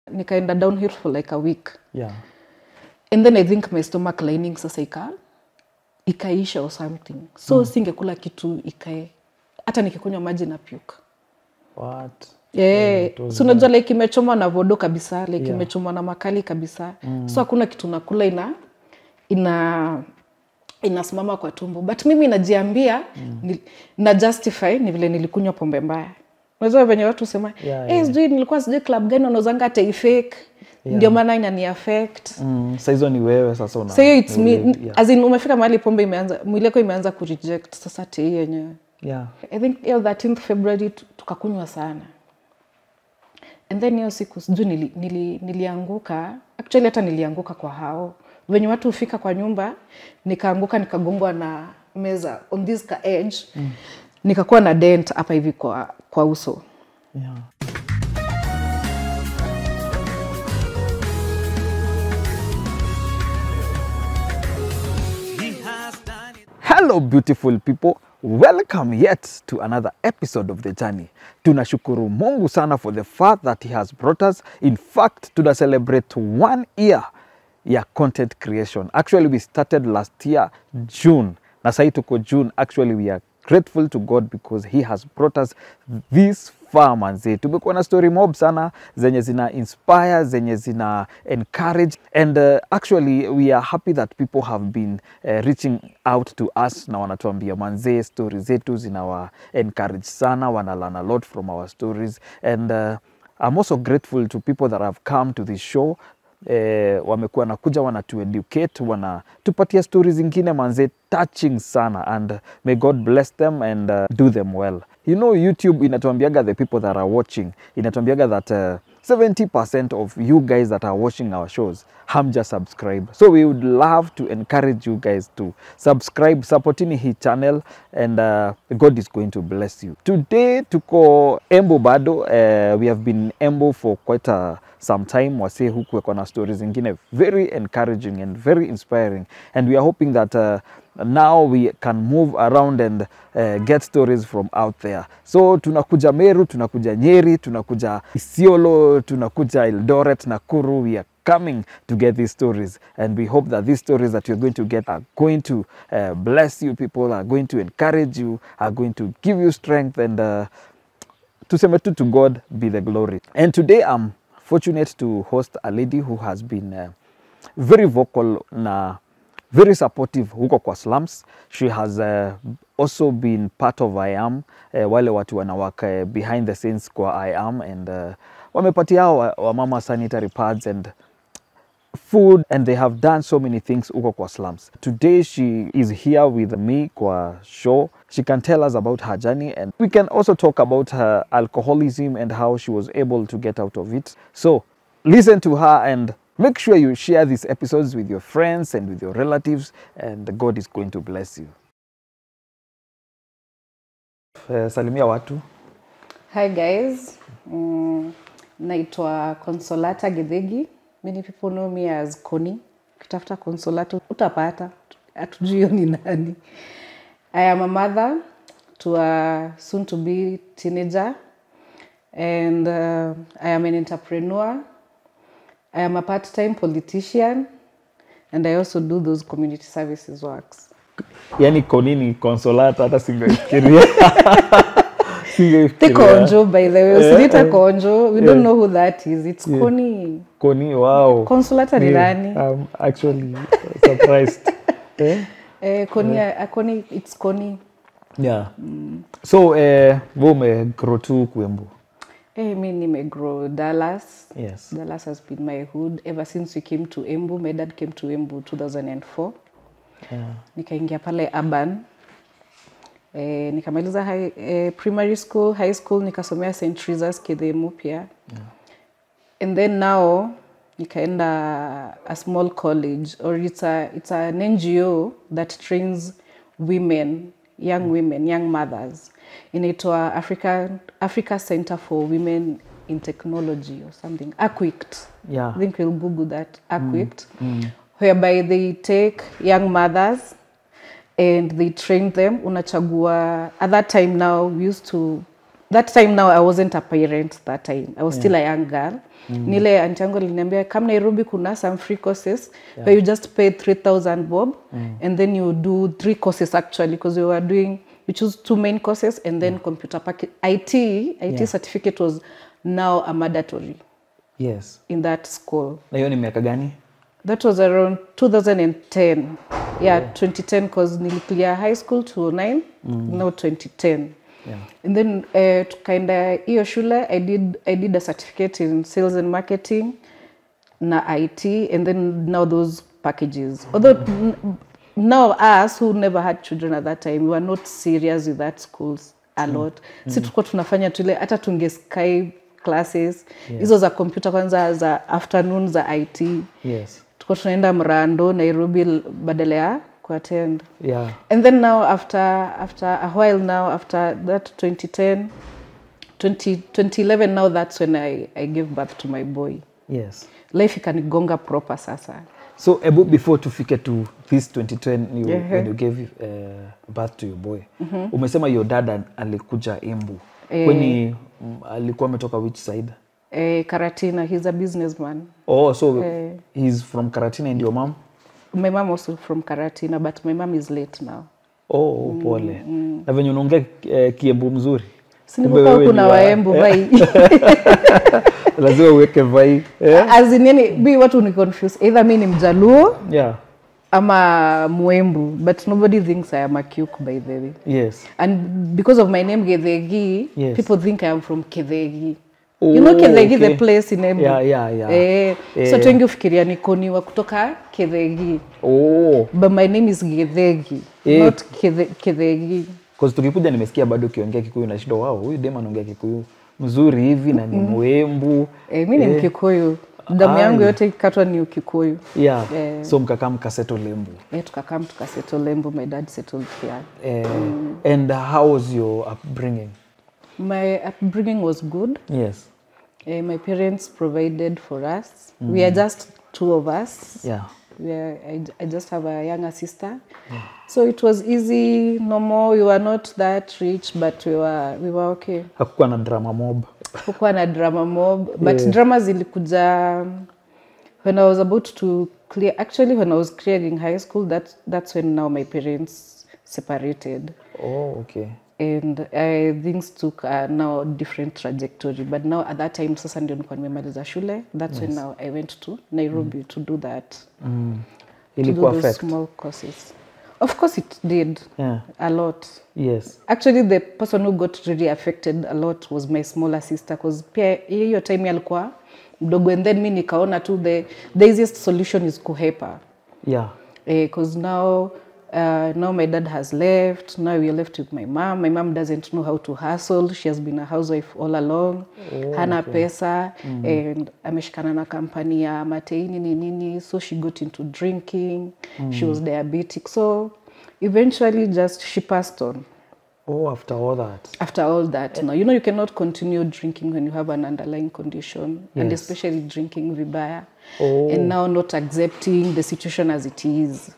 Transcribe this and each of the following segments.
nikaenda downhill for like a week yeah and then i think my stomach lining sasa ika ikaisha or something so mm. singekula kitu ikae hata nikikunywa maji na puke what yeah. it was so unajua like imechomwa na vodo kabisa like Yeah. imechomwa na makali kabisa mm. so hakuna kitu nakula ina ina inasimama kwa tumbo but mimi najiambia mm. ni, na justify ni vile nilikunywa pombe mbaya unajua venye watu husema Yeah, hey, yeah. sijui nilikuwa sijui club gani wanauzanga hata ifake ndio maana inani affect mm, sa hizo ni wewe sasa una so hiyo it's me ni wewe, yeah. as in umefika mahali pombe imeanza mwili wako imeanza kureject sasa tei yenyewe yeah i think hiyo 13th february tu- tukakunywa sana and then hiyo siku sijui nili, nili, nilianguka actually hata nilianguka kwa hao venye watu hufika kwa nyumba nikaanguka nikagongwa na meza on this ka edge mm. nikakuwa na dent hapa hivi kwa, kwa uso yeah Hello beautiful people. Welcome yet to another episode of The Journey. Tunashukuru Mungu sana for the fact that he has brought us. In fact, tuna celebrate one year ya content creation. Actually, we started last year June. Na sahi tuko June. Actually, we are grateful to God because he has brought us this far manze. Tumekuwa na story mob sana zenye zina inspire, zenye zina encourage and uh, actually we are happy that people have been uh, reaching out to us na wanatuambia manze story zetu zinawa encourage sana, wana learn a lot from our stories and uh, I'm also grateful to people that have come to this show eh, wamekuwa nakuja wanatueducate wanatupatia stori zingine manze touching sana and may god bless them and uh, do them well you know youtube inatuambiaga the people that are watching inatuambiaga that uh, 70% of you guys that are watching our shows hamja subscribe so we would love to encourage you guys to subscribe supportini hii channel and uh, god is going to bless you today tuko embo bado uh, we have been embo for quite a some time wasee huku wako na stories zingine very encouraging and very inspiring and we are hoping that uh, now we can move around and uh, get stories from out there so tunakuja meru tunakuja nyeri tunakuja isiolo tunakuja eldoret nakuru we are coming to get these stories and we hope that these stories that you're going to get are going to uh, bless you people are going to encourage you are going to give you strength and uh, tuseme tu to god be the glory and today i'm fortunate to host a lady who has been uh, very vocal na very supportive huko kwa slums she has uh, also been part of i am uh, wale watu wanawaka uh, behind the scenes kwa i am and uh, wamepatia hao wa- wamama sanitary pads and food and they have done so many things huko kwa slums today she is here with me kwa show she can tell us about her journey and we can also talk about her alcoholism and how she was able to get out of it so listen to her and make sure you share these episodes with your friends and with your relatives and god is going to bless you uh, salimia watu hi guys mm, naitwa consolata githigi many people know me as coni ukitafuta consolata utapata hatujui hiyo ni nani i am a mother to a soon to be teenager and uh, i am an entrepreneur i am a part-time politician and i also do those community services works yani konini consolata hata singaifikiria the singaifikiria konjo by the way Eh, usilita eh, konjo we eh. don't know who that is it's Yeah. koni koni wow consolata ni Yeah, nani I'm actually surprised. eh? Eh, koni, yeah. koni it's koni Yeah. So eh, we umegrow tu Kuembu. eh, mi nimegrow dallas Yes. dallas has been my hood ever since we came to embu my dad came to embu 2004 Yeah. nikaingia pale urban eh, nikamaliza high, eh, primary school high school nikasomea st tresas kidhemu pia yeah. and then now nikaenda a small college or it's, a, it's an ngo that trains women young women young mothers inaitwa africa, africa center for women in technology or something aquict Yeah. I think we'll Google that, Aquict, whereby they take young mothers and they train them. Unachagua, at that time now, we used to that time now i wasn't a parent that time i was still a young girl nile anti yangu aliniambia come nairobi kuna some free courses where you just pay 3000 bob and then you do three courses actually because we were doing we choose two main courses and then computer package it it certificate was now a mandatory yes in that school na hiyo ni miaka gani That was around 2010. Yeah, 2010 because niliclear high school 2009, now 2010. yeah. And then uh, tukaenda hiyo shule I did, I did a certificate in sales and marketing na IT and then now those packages. Although n- now us who never had children at that time, we were not serious with that schools a lot. Si tulikuwa tunafanya tule hata tunge Skype classes hizo za computer kwanza za afternoon za IT yes tulikuwa tunaenda mrando nairobi l- badala ya kuattend yeah and then now after after a while now after that 2010 20, 2011 now that's when I, i gave birth to my boy yes life ikanigonga proper sasa so ebu before tufike to this 2010 you, Ehe. when you gave uh, birth to your boy umesema your dad al- alikuja embu Eh. kweni mm, alikuwa ametoka which side eh, karatina he's a businessman oh so Eh. he's from karatina and your mom my mom also from karatina but my mom is late now oh pole na venye unaongea eh, kiembu mzuri Kumbe sinivuka wewe huku ni na wa- waembu vai lazima uweke vai yeah. as in yani bi watu ni confuse either mi ni mjaluo yeah ama mwembu but nobody thinks i am a Kyuk by the way yes and because of my name Gethegi, Yes. people think I am from Kethegi. Oh, you know Kethegi okay. the place in Embu. Yeah, yeah, yeah. Eh, Eh. so watu wengi ufikiria niko ni wa kutoka Kethegi. oh But my name is Gethegi, Eh. not Kethe- Kethegi. Cause tukikuja nimesikia bado ukiongea Kikuyu na shida wao, huyu dem anaongea Kikuyu mzuri hivi na ni mwembu. Eh, mi ni Mkikuyu. Damu Ai. yangu yote ikatwa ni Ukikuyu. Yeah. Eh. So mkakaa mkaseto Lembu. Eh, tukakam tukasettle Lembu, my dad settled here. Eh, And how was your upbringing? My upbringing was good. Yes. Eh, my parents provided for us. We are just two of us. Yeah. we are, I, I just have a younger sister so it was easy normal we were not that rich but we were, we were okay Hakukuwa na drama mob. kukuwa na drama mob but drama zilikuja when i was about to clear actually when i was clearing high school that, that's when now my parents separated Oh, okay. and uh, things took uh, now different trajectory but now at that time sasa ndio nilikuwa nimemaliza shule that's when now i went to nairobi to do that Mm. to do Ilikuwa those affect. small courses. Of course, it did Yeah. a lot. Yes. Actually, the person who got really affected a lot was my smaller sister because pia hiyo time alikuwa mdogo and then mi nikaona tu the, the easiest solution is kuhepa Yeah. because now uh, now my dad has left now we're left with my mom my mom doesn't know how to hustle she has been a housewife all along hana pesa and ameshikana na kampani ya mateini ni nini so she got into drinking she was diabetic so eventually just she passed on Oh, after all that. after all that now you know you cannot continue drinking when you have an underlying condition and Yes. especially drinking vibaya Oh. and now not accepting the situation as it is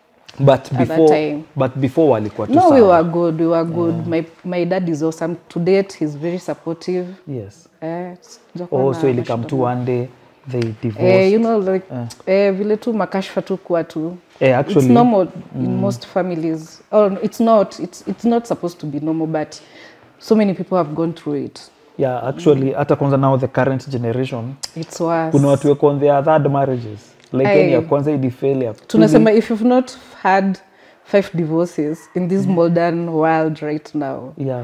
But that before time. but before walikuwa tu No, we sawa. were good. We were good. My my dad is awesome. To date, he's very supportive. Yes. Eh, sijakuwa Oh, na so ilikam mashida tu one day they divorced. Eh, you know like eh, vile tu makashfa tu kuwa tu. Eh, actually- it's normal in most families. Oh, it's not. It's it's not supposed to be normal, but so many people have gone through it. Yeah, actually hata kwanza now the current generation It's worse. kuna watu wako on their third marriages like Aye. yani ya kwanza ilifail ya pili. Tunasema if you've not had five divorces in this modern world right now, yeah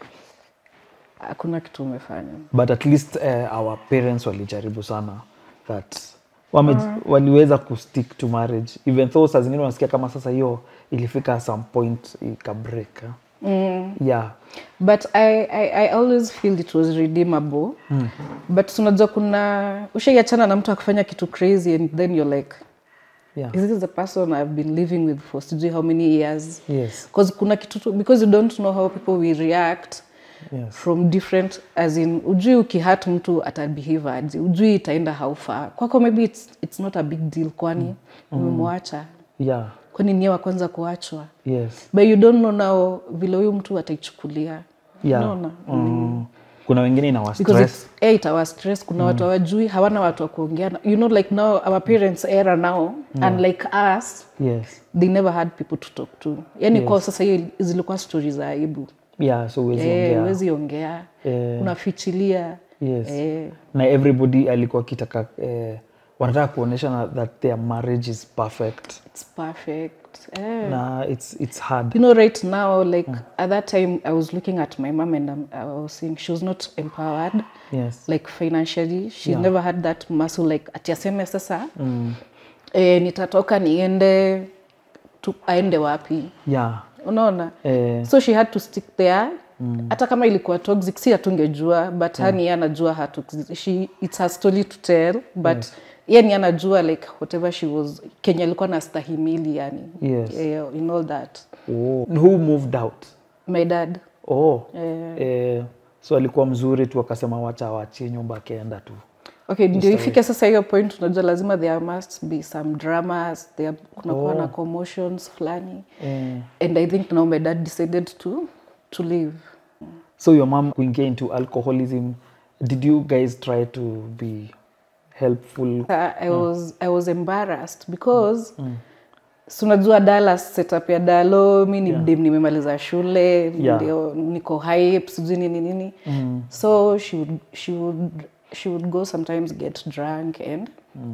hakuna kitu umefanya. but at least uh, our parents walijaribu sana that wame, waliweza kustick to marriage even though saa zingine unasikia kama sasa hiyo ilifika some point ikabreak eh? Mm. yeah but I, I, I always feel it was redeemable mm. but unajua kuna ushaiachana na mtu akifanya kitu crazy and then you're like yeah is this the person i've been living with for sijui how many years yes because kuna kitu tu, because you don't know how people will react yes from different as in ujui ukihat mtu atabehave aje ujui itaenda how far kwako maybe it's, it's not a big deal kwani umemwacha yeah kwani niye wa kwanza kuachwa yes but you don't know now vile huyu mtu ataichukulia yeah. unaona mm. kuna wengine inawa because stress it's, eh, itawa stress kuna watu hawajui hawana watu wa kuongea na- you know like now our parents era now and like us yes they never had people to talk to yani kwa sasa hiyo zilikuwa stori za aibu yeah so huwezi Eh, ongea huwezi ongea Eh. unafichilia yes eh, na everybody alikuwa kitaka eh, wanataka kuonyesha na that their marriage is perfect it's perfect eh. na it's, it's hard you know right now like at that time i was looking at my mom and um, i was saying she was not empowered yes like financially she Yeah. never had that muscle like ati aseme sasa mm. eh, nitatoka niende tu, aende wapi yeah unaona eh, so she had to stick there hata kama ilikuwa toxic si hatungejua but yeah. hani anajua her toxic she it's her story to tell but yes. ye ni anajua like whatever she was kenya alikuwa na stahimili yani Yes. eh, in all that oh. who moved out my dad oh eh, eh, so alikuwa mzuri tu akasema wacha awachie nyumba akienda tu okay ndio ifike sasa hiyo point unajua lazima there must be some dramas there kunakuwa na commotions fulani eh, and i think now my dad decided to to leave so your mom kuingia into alcoholism did you guys try to be helpful Uh, I was I was embarrassed because si unajua Dallas setup ya Dalo mi ni dem nimemaliza shule Yeah. ndio niko hype sijui nini nini so she would, she would she would go sometimes get drunk and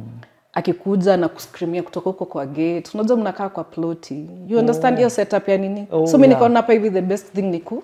akikuja na kuskrimia kutoka huko kwa gate unajua mnakaa kwa ploti you understand hiyo setup ya nini Oh, so mi yeah. nikaona hapa hivi the best thing ni ku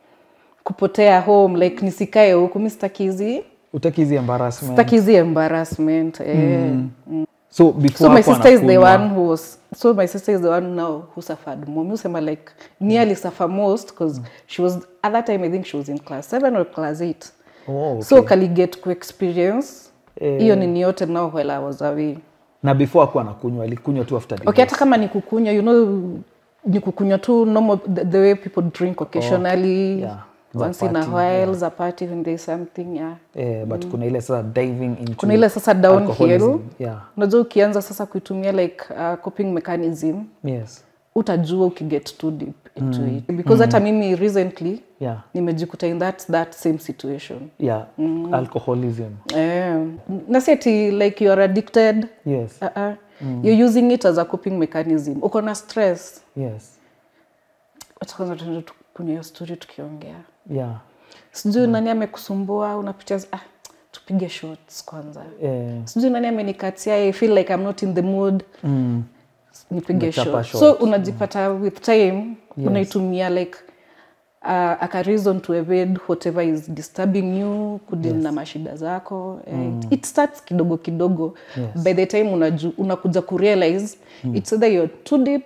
kupotea home like nisikae huku mi sitaki hizi utaki hizi embarrassment sitaki hizi embarrassment eh. so before so my hapo sister is the anakunywa- one who was so my sister is the one now who suffered more mi usema like nearly suffer most because she was at that time i think she was in class 7 or class 8 oh, okay. so kaliget ku experience Eh. hiyo nini yote now while i was away na before akuwa anakunywa alikunywa tu after okay divorce. hata kama ni kukunywa you know ni kukunywa tu normal the, the way people drink occasionally Yeah. Za once in a party, while za party when there's something yeah eh, but kuna ile sasa diving into kuna ile sasa downhill alcoholism. yeah unajua ukianza sasa kuitumia like uh, coping mechanism yes utajua ukiget too deep into it because hata mimi recently yeah nimejikuta in that, that same situation yeah alcoholism eh, na si ati like you are addicted yes uh -uh. you're using it as a coping mechanism uko na stress yes wacha kwanza tuende tukunywa hiyo story tukiongea yeah sijui nani amekusumbua unapitia ah, tupige shots kwanza eh, sijui nani amenikatia I feel like I'm not in the mood mm, nipige Unachapa shot. shot. so unajipata with time unaitumia like uh, aka reason to evade whatever is disturbing you kudili na mashida zako mm. it starts kidogo kidogo Yes. by the time unaju, unakuja kurealize mm. it's either you're too deep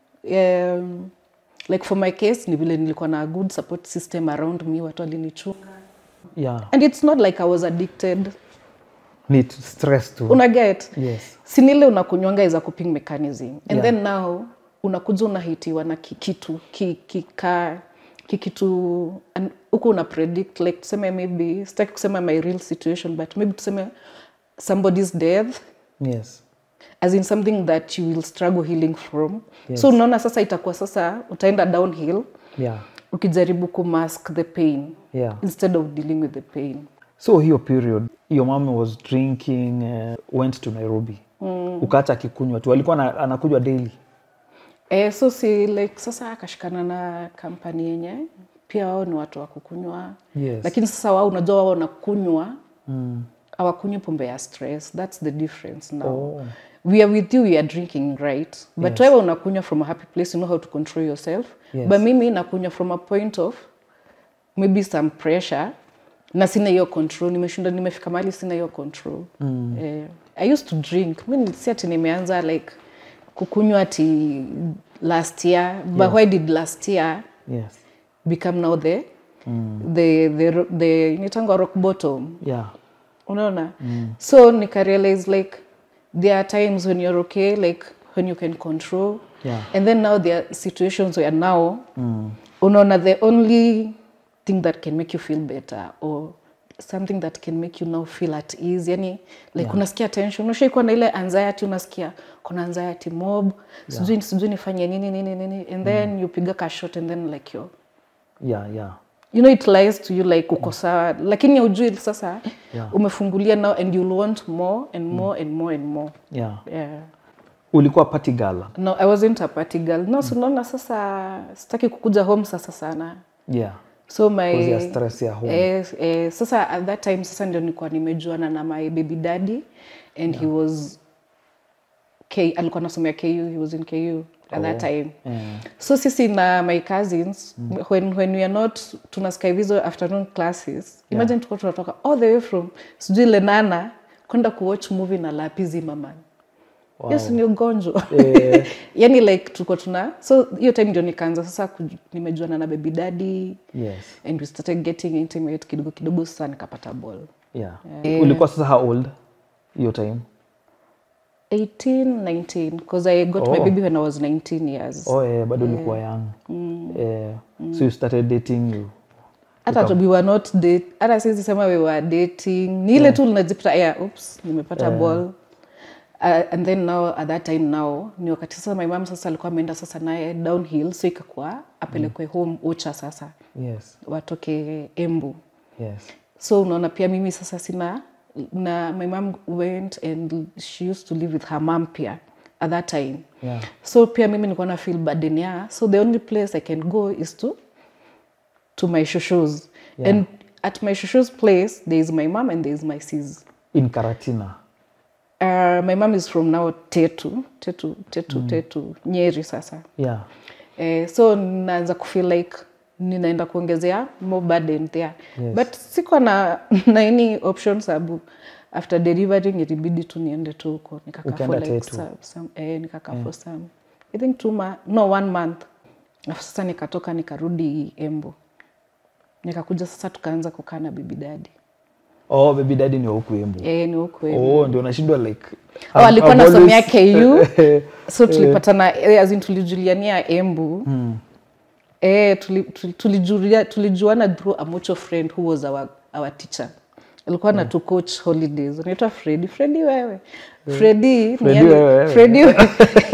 um, like for my case ni vile nilikuwa na a good support system around me watu walinichunga yeah and it's not like i was addicted need stress to unaget yes sinile unakunywanga is a coping mechanism and Yeah. then now unakuja unahitiwa na kikitu ki- kika kikitu and huku una predict like tuseme maybe sitaki kusema my real situation but maybe tuseme somebody's death yes as in something that you will struggle healing from Yes. so unaona sasa itakuwa sasa utaenda downhill yeah ukijaribu kumask the pain yeah instead of dealing with the pain so hiyo period your mom was drinking uh, went to nairobi mm. ukaacha akikunywa tu alikuwa ana- anakunywa daily Eh, so si like sasa akashikana na kampani yenye pia wao ni watu wa kukunywa Yes. lakini sasa wao unajua wao wanakunywa hawakunywi pombe ya stress that's the difference now Oh. we are with you we are drinking right but Yes. wewe unakunywa from a happy place you know how to control yourself Yes. but mimi nakunywa from a point of maybe some pressure na sina hiyo control nimeshinda nimefika mahali sina hiyo control mm. eh, i used to drink mi si ati nimeanza like kukunywa ati last year but why did last year yes become now the the the, the nitangwa rock bottom yeah unaona so nikarealize like there are times when you're okay like when you can control Yeah. and then now there are situations where now unaona the only thing that can make you feel better or something that can make you now feel at ease yani like Yeah. unasikia tension ushaikuwa na ile anxiety unasikia kuna anxiety mob sijui sijui nifanye nini nini nini and then you piga ka shot and then like you're yeah yeah you know it lies to you like uko sawa lakini haujui sasa Yeah. umefungulia now and you'll want more and more and more and more yeah. yeah ulikuwa party girl no i wasn't a party girl no so unaona sasa sitaki kukuja home sasa sana yeah. so my Because ya stress ya home. eh, eh, sasa at that time sasa ndio nilikuwa nimejuana na my baby daddy and he was K, alikuwa nasomea ku he was in ku at that time Yeah. so sisi na my cousins when, when we are not tunasika hizo afternoon classes imagine tuko tunatoka all the way from sijui lenana kwenda kuwatch movie na lapizi mamani wow. yes ni ugonjwa Eh. yani like tuko tuna so hiyo time ndio nikaanza sasa kuj- nimejuana na baby daddy yes. and we started getting intimate kidogo kidogo sasa nikapata ball yeah. ulikuwa sasa how old hiyo time 18 19 because i got my Oh. baby when i was 19 years oh, eh, bado ulikuwa young eh, so you started dating you hata we were not date hata sisi sema we were dating ni ile tu linajipata yeah, oops nimepata ball uh, and then now at that time now ni wakati sasa my mom sasa alikuwa ameenda sasa naye downhill so ikakuwa apelekwe home ucha sasa yes watoke embu yes so unaona pia mimi sasa sina na my mom went and she used to live with her mom pia at that time yeah so pia mimi nilikuwa na feel burden ya so the only place i can go is to to my shushus Yeah. and at my shushus place there is my mom and there is my sis in karatina uh, my mom is from now tetu tetu tetu tetu nyeri sasa yeah Eh, so naanza kufeel like ninaenda kuongezea more burden there Yes. but sikuwa na, na any option sababu after delivering ilibidi tu niende tu huko nikakaa for Ukaenda like Tetu. some, some, eh, nikakaa for some i think two ma no one month Alafu sasa nikatoka nikarudi embo nikakuja sasa tukaanza kukaa na bibi dadi oh baby daddy ni wa huku embu eh, ni huko Embu. oh ndio nashindwa like Oh, I've- alikuwa I've nasomea always- ku so tulipatana eh, as in tulijuliania embu eh, tuli- tuli- tulijulia- tulijuana through a mutual friend who was our, our teacher alikuwa na tu coach holidays anaitwa fredi fredi wewe fredi ni Freddy ali- wewe, wewe. Freddy wewe.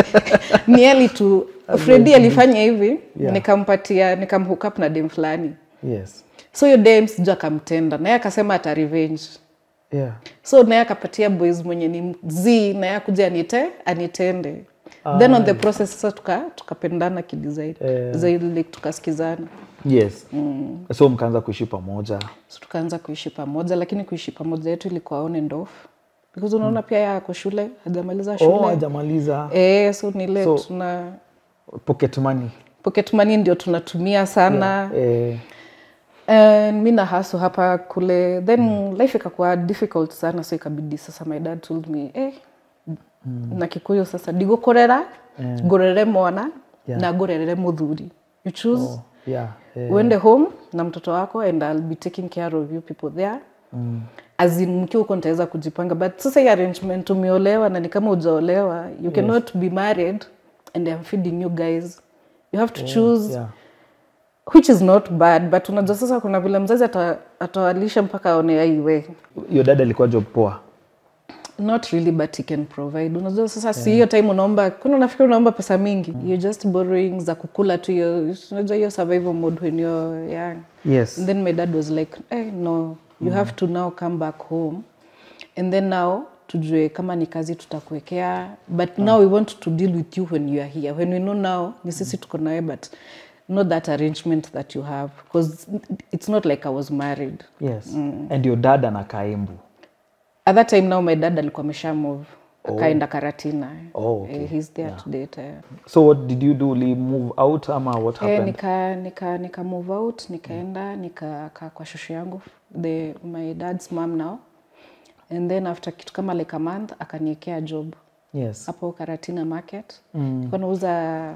ni ali tu fredi alifanya hivi nikampatia nikamhook up na dem fulani yes so hiyo dem sijui akamtenda naye akasema ata revenge yeah so naye akapatia boys mwenye ni z naye akuja anite anitende then on the process sasa tuka tukapendana kidesign Eh. zaidi like tukasikizana yes so mkaanza kuishi pamoja so tukaanza kuishi pamoja lakini kuishi pamoja yetu ilikuwa on and off because unaona pia yeye ako shule hajamaliza shule oh hajamaliza eh, so ni ile So- tuna pocket money pocket money ndio tunatumia sana eh, And mi na haso hapa kule then life ikakuwa difficult sana so ikabidi sasa my dad told me eh, na kikuyu sasa ndigokorera ngorere mwana Yeah. na ngorerere muthuri you choose oh, yeah eh, uende home na mtoto wako and I'll be taking care of you people there mm. as in mkiwa huko nitaweza kujipanga but sasa hii arrangement umeolewa na ni kama ujaolewa you cannot be married and I'm feeding you guys you have to choose yeah which is not bad but unajua sasa kuna vile mzazi ata- atawalisha mpaka aone aiwe hiyo dada alikuwa job poa not really but he can provide unajua sasa si hiyo time unaomba kuna unafikiri unaomba pesa mingi you're just borrowing za kukula tu hiyo unajua hiyo survival mode when you're young yes and then my dad was like hey, no you have to now come back home and then now tujue kama ni kazi tutakuwekea but now we want to deal with you when you are here when we know now ni sisi tuko nawe but not that arrangement that you have because it's not like i was married yes and your dad anakaa embu at that time now my dad alikuwa amesha move akaenda karatina Oh, okay. Eh, he's there to date eh. so what did you do uli move out ama what Eh, happened nika nika nika move out nikaenda nikakaa kwa shosho yangu the my dad's mom now and then after kitu kama like a month akaniekea job yes hapo karatina market mm. nauza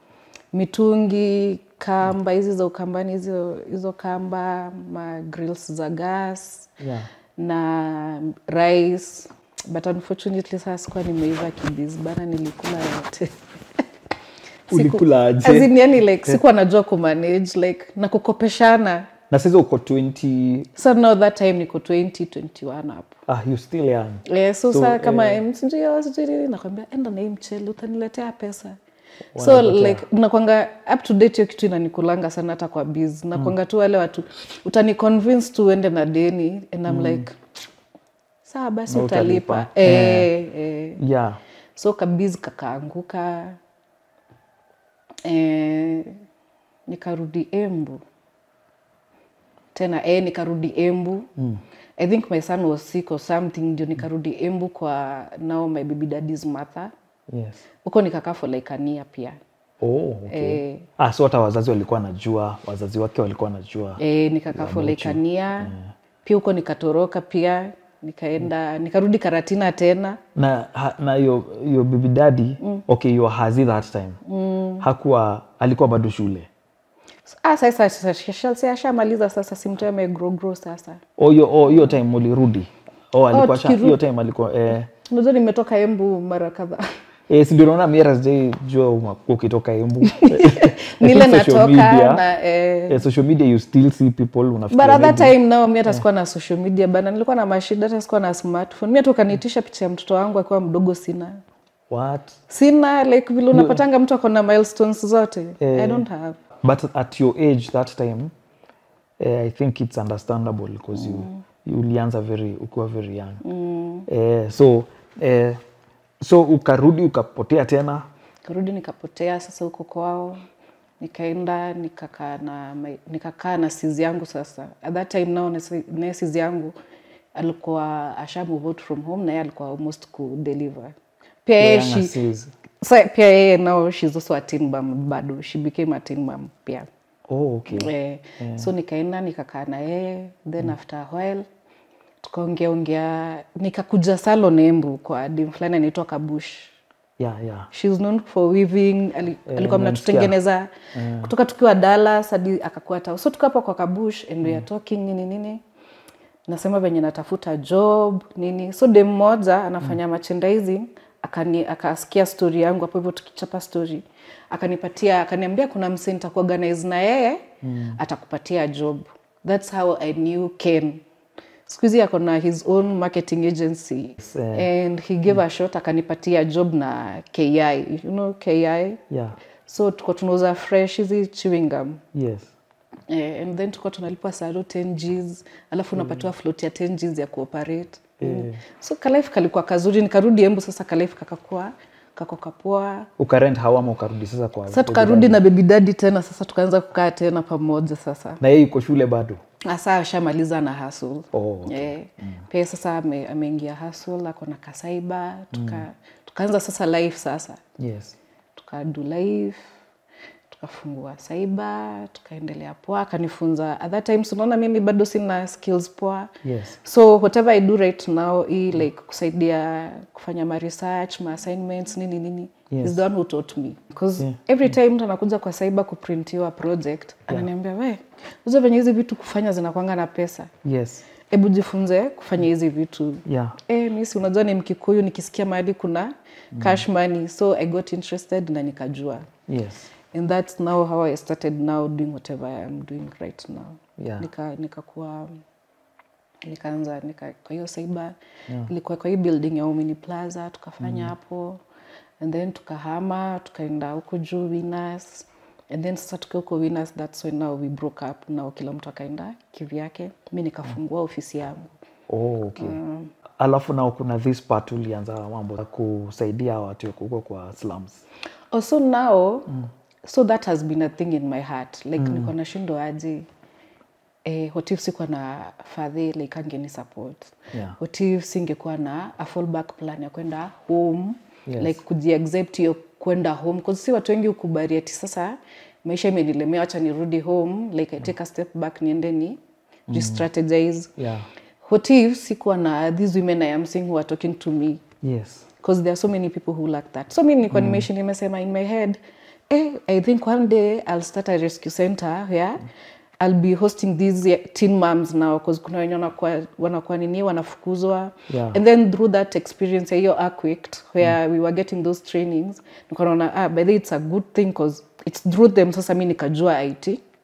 mitungi kamba hizi za ukambani hizo hizo kamba ma grills za gas yeah na rice but unfortunately sasa sikuwa nimeiva kibis bana nilikula yote Siku- Ulikula aje? as in yani like sikuwa najua kumanage like na kukopeshana na sasa uko 20 so now that time niko 20 21 hapo ah you still young Eh, so, So, sa kama eh, sijui sijui nini nakwambia enda na hii mchele utaniletea pesa so Wanapotea. like nakwanga up to date hiyo kitu inanikulanga sana hata kwa biz nakwanga tu wale watu utani convince tu uende na deni and I'm like sawa basi Na utalipa utalipa. eh, eh. yeah so kabizi kakaanguka eh, nikarudi embu tena eh, nikarudi embu mm. i think my son was sick or something ndio nikarudi embu kwa now my baby daddy's mother yes huko nikakaa for like a year pia oh okay eh, ah so hata wazazi walikuwa najua wazazi wake walikuwa najua eh, nikakaa for like a year pia huko nikatoroka pia nikaenda nikarudi karatina tena na ha- na hiyo hiyo baby daddy okay you hazi that time hakuwa alikuwa bado shule ah, sasa sasa ashamaliza sasa simtoe amegrogro sasa oh hiyo oh, hiyo time mulirudi oh alikuwa sha- tukiru- hiyo time alikuwa eh unajua nimetoka embu mara kadhaa Eh, si ndio naona mira sijai jua uma- ukitoka embu nile Lakini social natoka media- na eh, eh, social media you still see people but unafikiria at that maybe- time nao mi hata sikuwa na social media bana nilikuwa na mashida hata sikuwa na smartphone mi hata ukaniitisha picha ya mtoto wangu akiwa mdogo sina what sina like vile unapatanga mtu ako na milestones zote i don't have but at your age that time eh, i think it's understandable because you, you ulianza very ukiwa very young eh, so eh, so ukarudi ukapotea tena karudi nikapotea sasa huko kwao nikaenda nikakaa na my- nikakaa na sizi yangu sasa at that time nao naye sizi yangu alikuwa asha move out from home na yeye alikuwa almost kudeliver pia yeye Young she, Aziz. sa, pia yeye now she's also a teen mom bado she became a teen mom pia oh, okay eh, so nikaenda nikakaa na yeye then after a while tukaongea ongea nikakuja salon embu kwa dim fulani anaitwa kabush yeah, yeah. She's known for weaving ali, alikuwa nimemsikia. mnatutengeneza kutoka tukiwa Dallas hadi akakuwa tao so tuko hapa kwa kabush and we are talking nini nini nasema venye natafuta job nini so dem mmoja anafanya merchandising akani akasikia story yangu hapo hivyo tukichapa story akanipatia akaniambia kuna mse nitakuorganize na yeye atakupatia job that's how i knew ken siku hizi ako na his own marketing agency eh. and he gave a shot akanipatia job na ki you know ki yeah. so tuko tunauza fresh hizi chewing gum yes Eh, and then tukuwa tunalipwa saro 10 gs alafu unapatiwa float ya 10 gs ya kuoperate mm. so kalife kalikuwa kazuri nikarudi embu sasa kalife kakakuwa kako kapoa ukarent hawama ukarudi sasa kwa sasa tukarudi na baby daddy tena sasa tukaanza kukaa tena pamoja sasa na yeye yuko shule bado hasa ashamaliza na hustle Oh, okay. eh, pia sasa ame- ameingia hustle ako na kasaiba tuka, tukaanza sasa life sasa yes tukadu life tukafungua saiba tukaendelea poa akanifunza at that time unaona mimi bado sina skills poa yes so whatever i do right now hii like kusaidia kufanya ma research ma assignments nini nini Yes. is the one who taught me because every time mtu anakuja kwa cyber kuprintiwa project ananiambia we uzo venye hizi vitu kufanya zinakwanga na pesa yes hebu jifunze kufanya hizi vitu yeah Eh, mi si unajua ni mkikuyu nikisikia mahali kuna cash money so i got interested na nikajua yes and that's now how i started now doing whatever i am doing right now Yeah. nika nikakuwa nikaanza nika, kwa hiyo saiba ilikuwa kwa hii building ya Omini Plaza tukafanya hapo and then tukahama tukaenda huko juu Winners and then sasa tukiwa huko Winners that's when now we broke up now kila mtu akaenda kivyake mi nikafungua ofisi yangu oh, okay alafu nao kuna this part ulianza mambo ya kusaidia watu huko kwa slums also now so that has been a thing in my heart like mm. niko nashindwa aje eh, what if sikuwa na fadhi like angeni support Yeah. what if singekuwa na a fallback plan ya kwenda home Yes. like kujiaccept hiyo kwenda home cause si watu wengi ukubali ati sasa maisha imenilemea wacha nirudi home like i take a step back niende ni mm. strategize yeah what if sikuwa na these women i am seeing who are talking to me yes because there are so many people who lack that so mi nilikuwa nimeishi nimesema in my head eh, i think one day i'll start a rescue center where i'll be hosting these teen moms now because kuna wenye wanakuwa wanakuwa nini wanafukuzwa Yeah. and then through that experience ya hiyo arquict where we were getting those trainings nikaona ah by the way it's a good thing because it's through them sasa mi nikajua it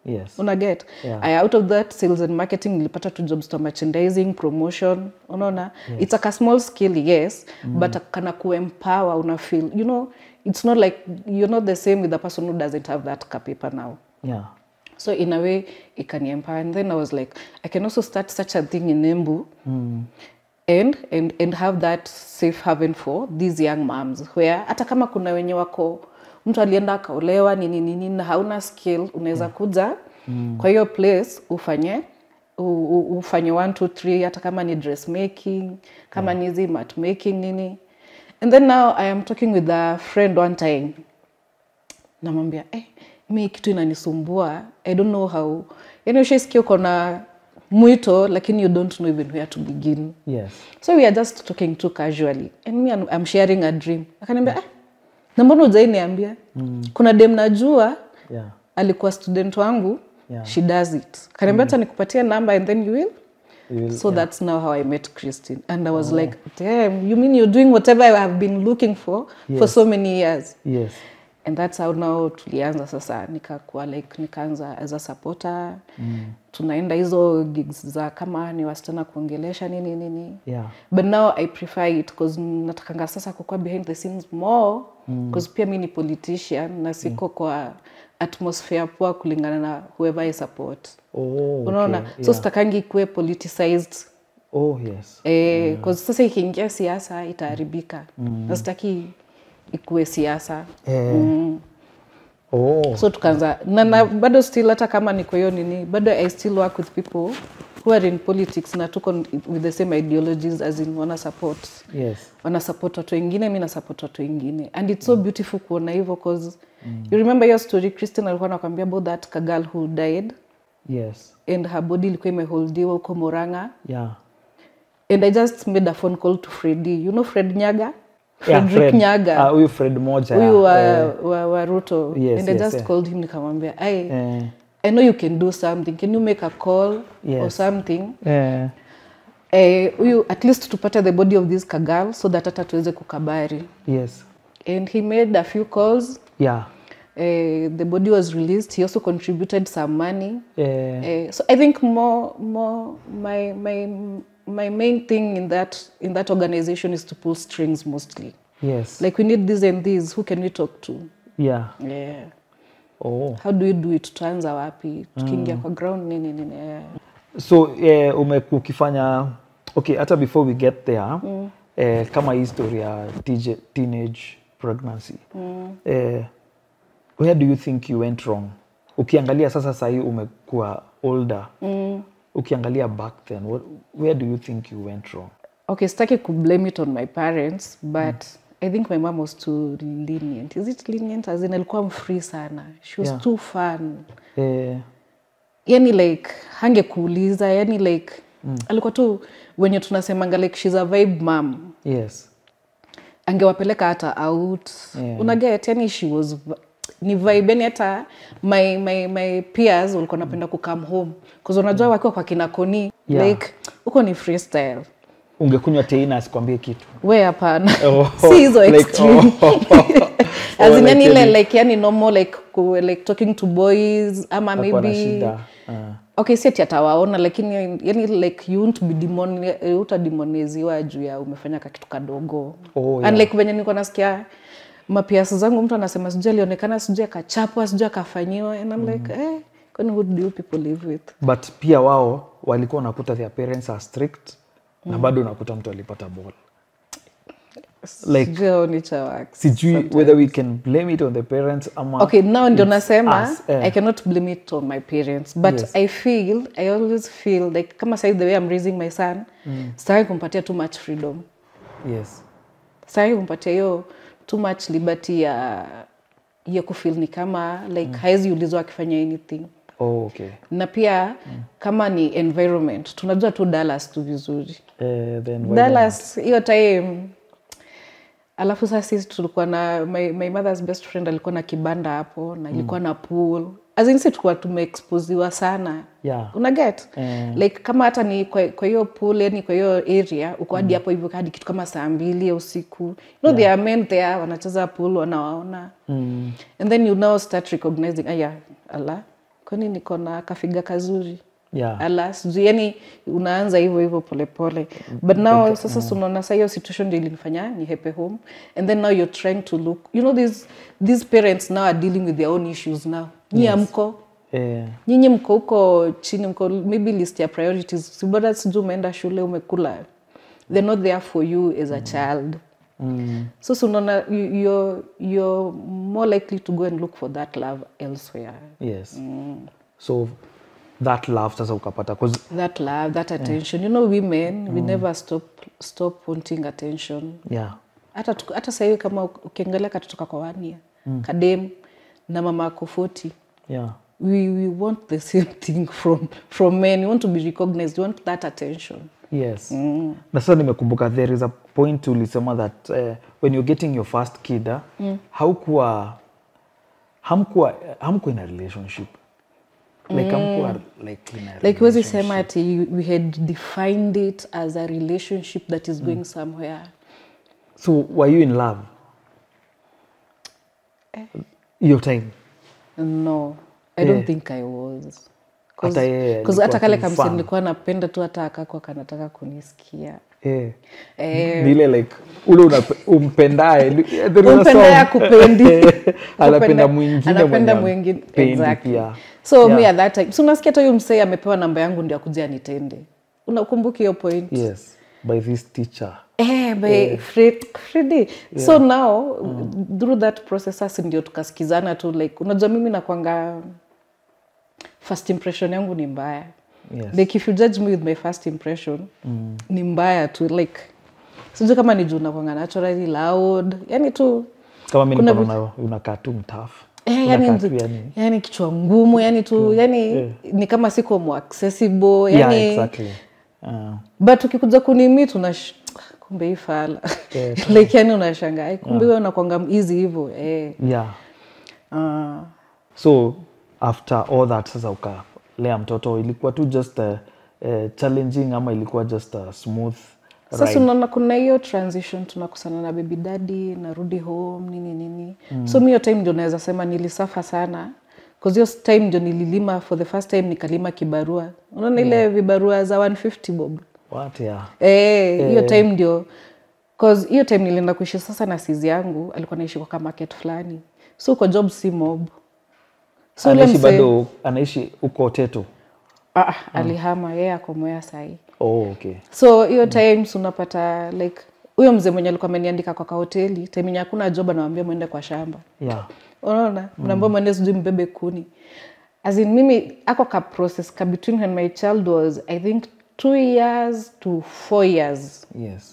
Yes. una get Yeah. Aya, out of that sales and marketing nilipata tu jobs to merchandising promotion unaona it's like a small skill yes but kana kuempower una feel you know it's not like you're not the same with the person who doesn't have that paper now Yeah. so in a way it can empower and then i was like i can also start such a thing in embu and, and, and have that safe haven for these young moms where hata kama kuna wenye wako mtu alienda akaolewa nini nini na hauna skill unaweza kuja kwa hiyo place ufanye u- u- ufanye one two three hata kama ni dressmaking kama ni hizi mat making nini and then now i am talking with a friend one time namwambia eh, mi kitu inanisumbua i don't know how yani ushaisikia uko na mwito lakini you don't know even where to begin Yes. so we are just talking too casually and me I'm, I'm sharing a dream akaniambia eh, na mbona ujai niambia mm. kuna dem najua Yeah. alikuwa student wangu Yeah. she does it kaniambia hata nikupatie number and then you will You will- so that's now how I met Christine. And I was like, damn, you mean you're doing whatever I have been looking for for so many years? Yes. And that's how now tulianza sasa nikakuwa like nikaanza as a supporter mm. tunaenda hizo gigs za kama ni wasichana kuongelesha nini nini Yeah. but now i prefer it bcause natakanga sasa kukuwa behind the scenes more bcause pia mi ni politician na siko kwa atmosphere poa kulingana na whoever i support Oh, unaona okay. so sitakangi ikuwe politicized Oh, yes. Eh, 'cause sasa ikiingia siasa itaharibika na sitaki ikuwe siasa Eh. Oh. so tukaanza na, na bado still hata kama niko hiyo nini bado i still work with people who are in politics na tuko with the same ideologies as in wana support Yes. wana support watu wengine mi na support watu wengine and it's so beautiful kuona hivyo cause you remember your story christine alikuwa nakwambia about that kagal who died Yes. and her body ilikuwa imeholdiwa huko moranga Yeah. and i just made a phone call to fredi you know fred nyaga Yeah, frederick Fred. nyaga Ah, huyu Fred moja. huyu wa, eh, wa, wa ruto Yes, and i yes, just yeah. called him nikamwambia i eh, i know you can do something can you make a call or Yes. something eh, eh, huyu at least tupate the body of this kagal so that hata tuweze kukabari yes. and he made a few calls Yeah. uh, the body was released he also contributed some money Eh, uh, so i think more more my my my main thing in that in that organization is to pull strings mostly yes. like we need this and this who can we talk to Yeah. yeah Oh. how do we do it tutaanza wapi tukiingia kwa ground nini nini yeah. so eh, ume ukifanya okay hata before we get there mm. eh, kama hii story ya TJ, teenage pregnancy mm. eh, where do you think you went wrong ukiangalia sasa sahii umekuwa older mm. ukiangalia back then what, where do you think you went wrong okay sitaki kublame it on my parents but i think my mom was too lenient is it lenient as in alikuwa mfree sana she was Yeah. too fun eh, yani like hangekuuliza yani like mm. alikuwa tu wenye tunasemanga like she's a vibe mom yes angewapeleka hata out Yeah. unaget yani she was v- ni vibe yani hata my, my, my peers walikuwa napenda kukam home bcause unajua wakiwa kwa kinakoni Yeah. like huko ni freestyle ungekunywa teina asikwambie kitu we hapana Oh, si hizo like, extreme oh. As in Oh, yani like ile any- like yani normal like ku, like talking to boys ama Hakuwa na maybe shida Ah. okay si ati atawaona lakini yani like you won't be demon utademoniziwa juu ya umefanya kakitu kadogo Oh, and yeah. like venye niko nasikia mapiasi zangu mtu anasema sijui alionekana sijui akachapwa sijui akafanyiwa and I'm like eh, kwani who do you people live with but pia wao walikuwa unakuta their parents are strict na bado unakuta mtu alipata ball Like- sijui how nature works. sijui whether we can blame it on the parents ama okay now ndio it's nasema us, eh. i cannot blame it on my parents but Yes. i feel i always feel like kama sai the way i'm raising my son mm. sitaki kumpatia too much freedom yes sitaki kumpatia hiyo too much liberty ya ya kufeel ni kama like mm. haezi ulizwa akifanya anything oh, okay na pia mm. kama ni environment tunajua tu dallas tu vizuri Eh, then why dallas hiyo time alafu sasa sisi tulikuwa na my, my mother's best friend alikuwa na kibanda hapo na ilikuwa na pool azinsi tulikuwa tumeexposiwa sana Yeah. unaget Eh. like kama hata ni kwa kwa hiyo pool yani kwa hiyo area uko hadi hapo hivyo hadi kitu kama saa mbili ya usiku you know there are men there wanacheza pool wanawaona Mm. and then you now start recognizing aya ala kwani niko na kafiga kazuri yeah. ala sijui yani unaanza hivyo hivyo polepole but now sasa sunaona sa hiyo situation ndio ilinifanya ni hepe home and then now you're trying to look you know these, these parents now are dealing with their own issues now nyi amko Eh, nyinyi mko huko chini mko maybe list ya priorities sibada sijui umeenda shule umekula they're not there for you as a child mm, so so unaona you- you're, you're more likely to go and look for that love elsewhere yes so that love sasa ukapata 'cause- that love that attention you know women we never stop stop wanting attention yeah hata tuko- hata sahii kama ukiangalia katotoka kwa wania mm. kadem na mama ako 40 yeah we, we want the same thing from, from men we want to be recognized we want that attention yes na sasa nimekumbuka there is a point ulisema that uh, when you're getting your first kid uh, haukuwa hamkuwa hamkuwa in a relationship like hamkuwa like in a like huwezi sema ati we had defined it as a relationship that is going somewhere so were you in love hiyo time no i don't think i was Hata yeye Cause alikuwa hata kale akimfahamu. kamsi nilikuwa napenda tu hata akakwa kanataka kunisikia eh. Eh. Ni ile like ule unape- umpendaye There is a Umpendaye song. akupendi. anapenda Kupenda- mwingine anapenda mwenye mwingine hampendi exactly. pia. so Yeah. me at that time so unasikia hata huyu msee amepewa namba yangu ndio akuja nitende unakumbuka hiyo point yes by this teacher Eh, by Fred, Freddy. so now through that process sasa ndio tukasikizana tu like unajua mimi nakwanga first impression yangu ni mbaya Yes. like if you judge me with my first impression ni mbaya tu like sijui kama ni juu nakwanga naturally loud yani tu kama mi Kuna nikaona unakaa tu mtafu Eh, Unakaa yani, tu nzi- yani yani kichwa ngumu yani tu yani ni kama siko mo accessible yani yeah, exactly. Uh, but ukikuja kunimi tuna kumbe hii fala Yeah. like yani unashanga "Ai, kumbe wewe unakwanga easy hivyo eh. yeah Ah. so after all that sasa ukalea mtoto ilikuwa tu just uh, uh, challenging ama ilikuwa just a smooth sasa ride? unaona kuna hiyo transition tunakusana na baby daddy narudi home nini nini so mi hiyo time ndio naweza sema nilisafa sana cause hiyo time ndio nililima for the first time nikalima kibarua unaona ile vibarua za 150 bob What, yeah. Eh, hiyo time ndio cause hiyo time nilienda kuishi sasa na sizi yangu alikuwa naishi kwa ka market fulani so kwa job si mob so ule anaishi msee- bado anaishi huko teto ah, ah, alihama yeye ako Mwea sahii oh, okay so hiyo times unapata like huyo mzee mwenye alikuwa ameniandika kwa kahoteli time yenye hakuna job anawambia mwende kwa shamba yeah unaona mnaambia mwende sijui mbebe kuni as in mimi ako ka process ka between when my child was i think two years to four years yes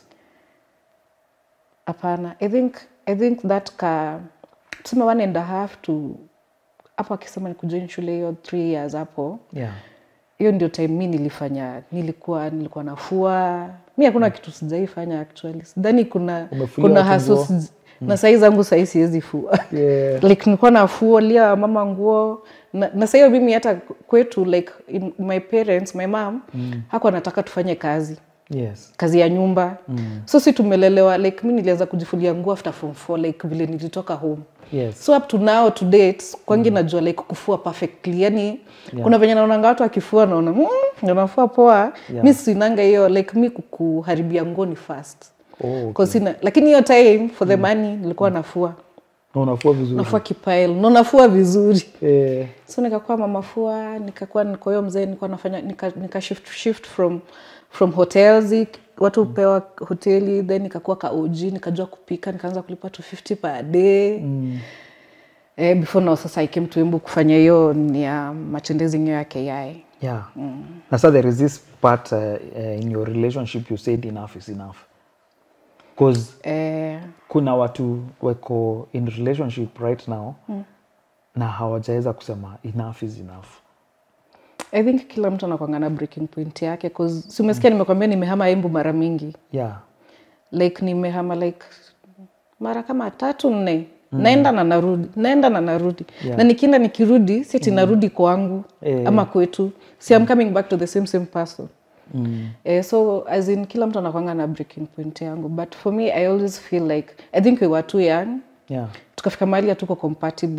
hapana i think i think that ka tuseme one and a half to hapo akisema ni kujoin shule hiyo three years hapo yeah hiyo ndio time mi nilifanya nilikuwa nilikuwa nafua mi hakuna kitu sijaifanya actually sidhani kuna Umefulia kuna watu haso nguo? sij- na sahii zangu sahii siwezi fua Yeah. like nilikuwa nafualia mama nguo na, na sahiyo mimi hata kwetu like in my parents my mom mm. hakuwa anataka tufanye kazi yes kazi ya nyumba mm. so si tumelelewa like mi nilianza kujifulia nguo after form four like vile nilitoka home yes so up to now to date kwangi najua like kufua perfectly yani kuna venye naonanga watu akifua naona mm, unafua poa Yeah. mi sinanga hiyo like mi kukuharibia nguo ni fast oh, okay. 'Cause sina lakini hiyo time for the money nilikuwa nafua na unafua vizuri nafua kipail na nafua vizuri eh, so nikakuwa mamafua nikakuwa niko hiyo mzee nilikuwa nafanya nika, nika shift, shift from from hotels watu hupewa hoteli then nikakuwa ka OG nikajua kupika nikaanza kulipa 250 per day mm. eh, before now sasa I came to Embu kufanya hiyo ni ya matendezi hiyo ya KI yeah na sa there is this part uh, uh, in your relationship you said enough is enough bcause eh, kuna watu weko in relationship right now mm. na hawajaweza kusema enough is enough I think kila mtu anakwanga na breaking point yake cause si umesikia nimekwambia nimehama Embu mara mingi yeah like nimehama like mara kama tatu nne mm. naenda na narudi naenda na narudi Yeah. na nikienda nikirudi siti narudi kwangu Eh. ama kwetu si I'm coming back to the same same person mm. Eh, so as in kila mtu anakwanga na breaking point yangu but for me i always feel like i think we were too young yeah tukafika mahali hatuko compatible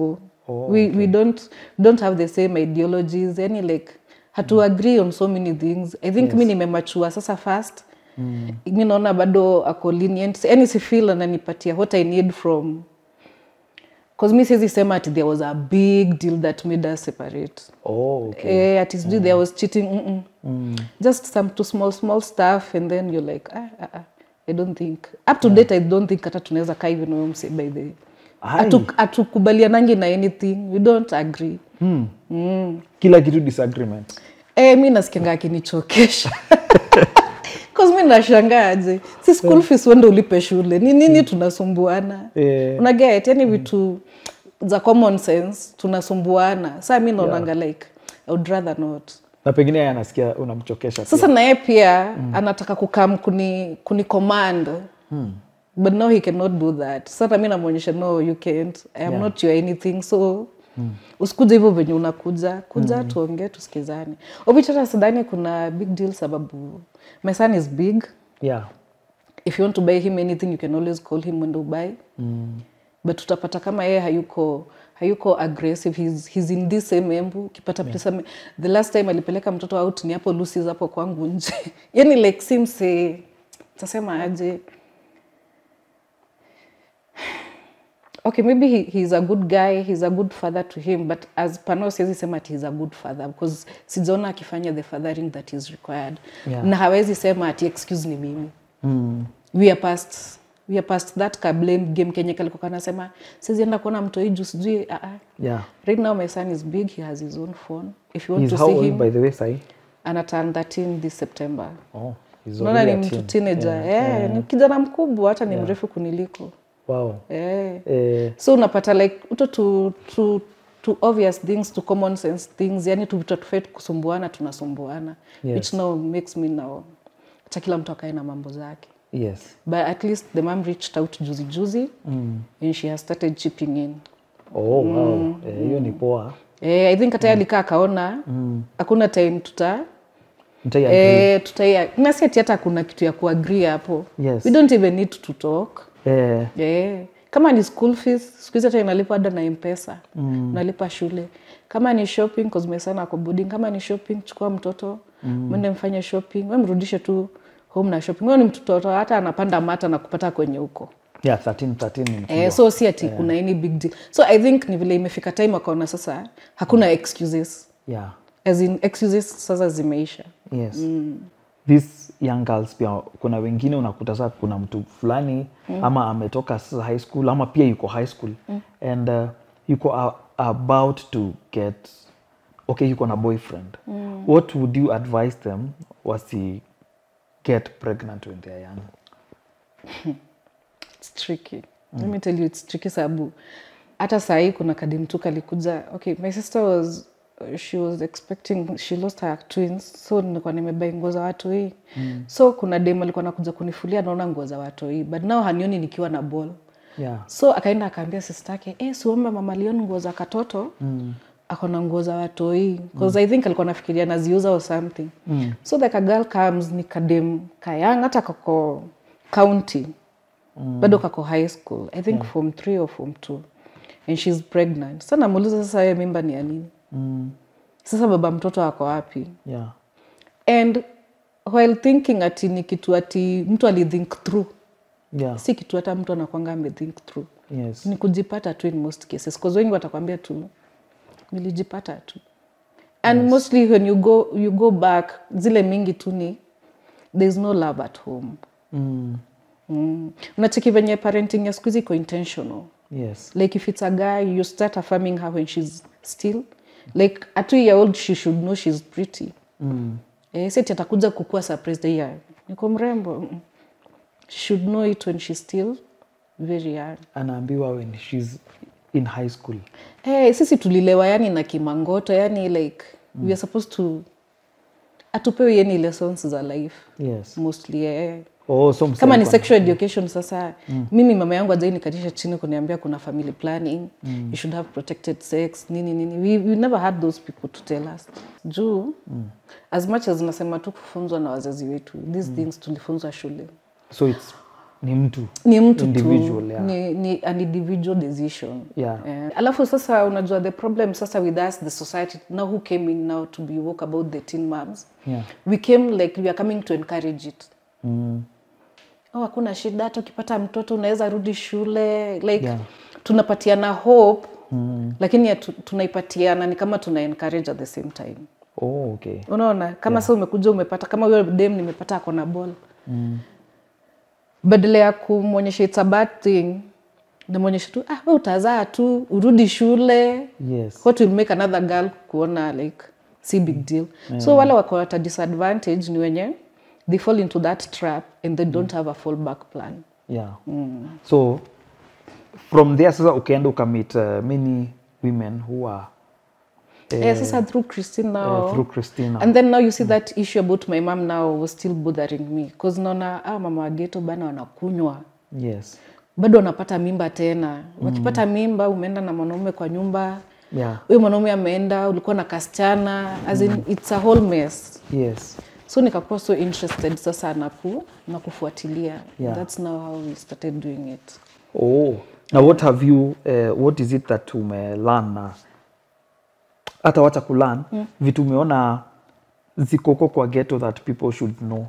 Oh, we, we don't don't have the same ideologies yani like hatu agree on so many things i think mi nimemachua sasa fast mm. mi naona bado ako lenient yani si feel ananipatia what i need from cause mi siwezi sema ati there was a big deal that made us separate oh, okay. eh, ati sijui there was cheating mm -mm. just some to small small stuff and then you're like ah, ah, ah. i don't think up to date i don't think hata tunaweza kaa hivi nawe mse by the Ai. Hatu- hatukubalianangi na anything we don't agree kila kitu disagreement eh, mi nasikianga akinichokesha cause mi nashangaaje si school fees wende ulipe shule ni nini tunasumbuana Eh. unaget yani vitu za common sense tunasumbuana saa mi naonanga like I would rather not na pengine yeye anasikia unamchokesha pia. sasa naye pia anataka kukam kuni, kuni command but now he cannot do that sasa mi namwonyesha no you can't I am not your anything so usikuja hivyo venye unakuja kuja tuongee tusikizane ovichata sidhani kuna big deal sababu my son is big yeah. if you want to buy him anything you can always call him when ubuy mm. but utapata kama yeye hayuko hayuko aggressive he's, he's in this same embu ukipata yeah. pesa the last time alipeleka mtoto out ni hapo lusis hapo kwangu nje yani like simse tasema aje okay maybe he, he's a good guy he's a good father to him but as pano siwezi sema ati he's a good father because sijaona akifanya the fathering that is required Yeah. na hawezi sema ati excuse ni mimi mm. we are past we are past that ka blame game kenye kalikuwa kanasema sizienda kuona mtoi juu sijui uh -uh. Yeah. right now my son is big he has his own phone if you want He's to how see old him by the way sahi? ana turn 13 this september Oh, he's unaona ni already a mtu teen. teenager yeah, ni kijana mkubwa hata ni mrefu kuniliko Wow. yeah. Eh, so unapata like uto to, to, to obvious things to common sense things yani tu vitu tofauti kusumbuana tunasumbuana Yes. which now makes me now hata kila mtu akae na mambo zake yes. but at least the mom reached out juzi juzi mm. and she has started chipping in Oh, wow. Eh, hiyo ni poa. eh, i think hata mm. alikaa akaona hakuna time tuta Mtai eh, tutai nasi ati hata kuna kitu ya kuagree hapo Yes. we don't even need to talk eh, Yeah. Kama ni school fees, siku hizi hata inalipa ada na mpesa mm. unalipa shule. Kama ni shopping, cause my son ako boarding, kama ni shopping, chukua mtoto mm. mwende mfanye shopping, we mrudishe tu home na shopping. Wewe ni mtoto hata anapanda mata na kupata kwenye huko yeah, 13, 13 ni mkubwa. eh, so si ati kuna any big deal. So I think ni vile imefika time akaona sasa hakuna excuses. yeah. As in excuses sasa zimeisha. yes these young girls pia kuna wengine unakuta saa kuna mtu fulani ama ametoka sasa high school ama pia yuko high school and uh, yuko a, about to get okay yuko na boyfriend what would you advise them wasi get pregnant when they're young It's tricky. Let me tell you it's tricky sababu hata sahii kuna kadimtu kalikuja okay my sister was she was expecting she lost her twins so nilikuwa nimebai nguo za watu hii mm. so kuna dem alikuwa nakuja kunifulia naona nguo za watu hii but now hanioni nikiwa na ball yeah so akaenda akaambia sister yake eh siombe mama lioni nguo za katoto mm. akona nguo za watoi because i think alikuwa nafikiria naziuza or something mm. so like a girl comes ni kadem kayang hata kako county mm. bado kako high school i think yeah. form three or form two and she's pregnant sa namuuliza sasa ye mimba ni ya nini mm. sasa baba mtoto ako wapi yeah and while thinking ati ni kitu ati mtu alithink through yeah si kitu hata mtu anakwanga amethink through yes ni kujipata tu in most cases cause wengi watakwambia tu nilijipata tu and yes. mostly when you go, you go back zile mingi tu ni thereis no love at home mm. mm. unacheki venye parenting ya skuhizi iko intentional yes like if it's a guy you start affirming her when she's still like at two year old she should know she's pretty mm. eh, seti atakuja kukua surprised yeah, niko mrembo Mm. she should know it when she's still very young anaambiwa when she's in high school hey, sisi tulilewa yani na kimangoto yani like mm. we are supposed to atupewe yani lessons za life yes mostly eh. oh, so msee kama ni alikuwa- sexual education sasa mm. mimi mama yangu ajai nikatisha chini kuniambia kuna family planning mm. you should have protected sex nini nini we, we never had those people to tell us juu mm. as much as nasema tu kufunzwa na wazazi wetu these mm. things tulifunzwa shule so it's ni mtu ni mtu Individual, tu yeah. ni, ni an individual decision Yeah. Eh, alafu sasa unajua the problem sasa with us the society now who came in now to be woke about the teen moms Yeah. we came like we are coming to encourage it mm. oh, hakuna shida hata ukipata mtoto unaweza rudi shule like Yeah. tunapatiana hope mm. lakini ya tu- tunaipatiana ni kama tuna encourage at the same time oh, okay unaona kama yeah. sa umekuja umepata kama huyo dem nimepata ako na ball mm. badala ya kumwonyesha it's a bad thing namwonyesha tu ah, we utazaa tu urudi shule yes what will make another girl kuona like si big deal so wale wako at a disadvantage ni wenye they fall into that trap and they don't have a fallback plan yeah so from there sasa ukaenda ukamit uh, many women who are yeah, sasa through christine now uh, through christina and then now you see that issue about my mom now was still bothering me bcause naona ah, mama wageto bana wanakunywa yes bado wanapata mimba tena wakipata mimba umeenda na mwanaume kwa nyumba yeah huyo mwanaume ameenda ulikuwa na kasichana as in, it's a whole mess yes so nikakuwa so interested sasa na, ku, na kufuatilia Yeah. that's now how we started doing it oh now what have you uh, what is it that umelearn na hata wacha kulearn mm. vitu umeona zikoko kwa ghetto that people should know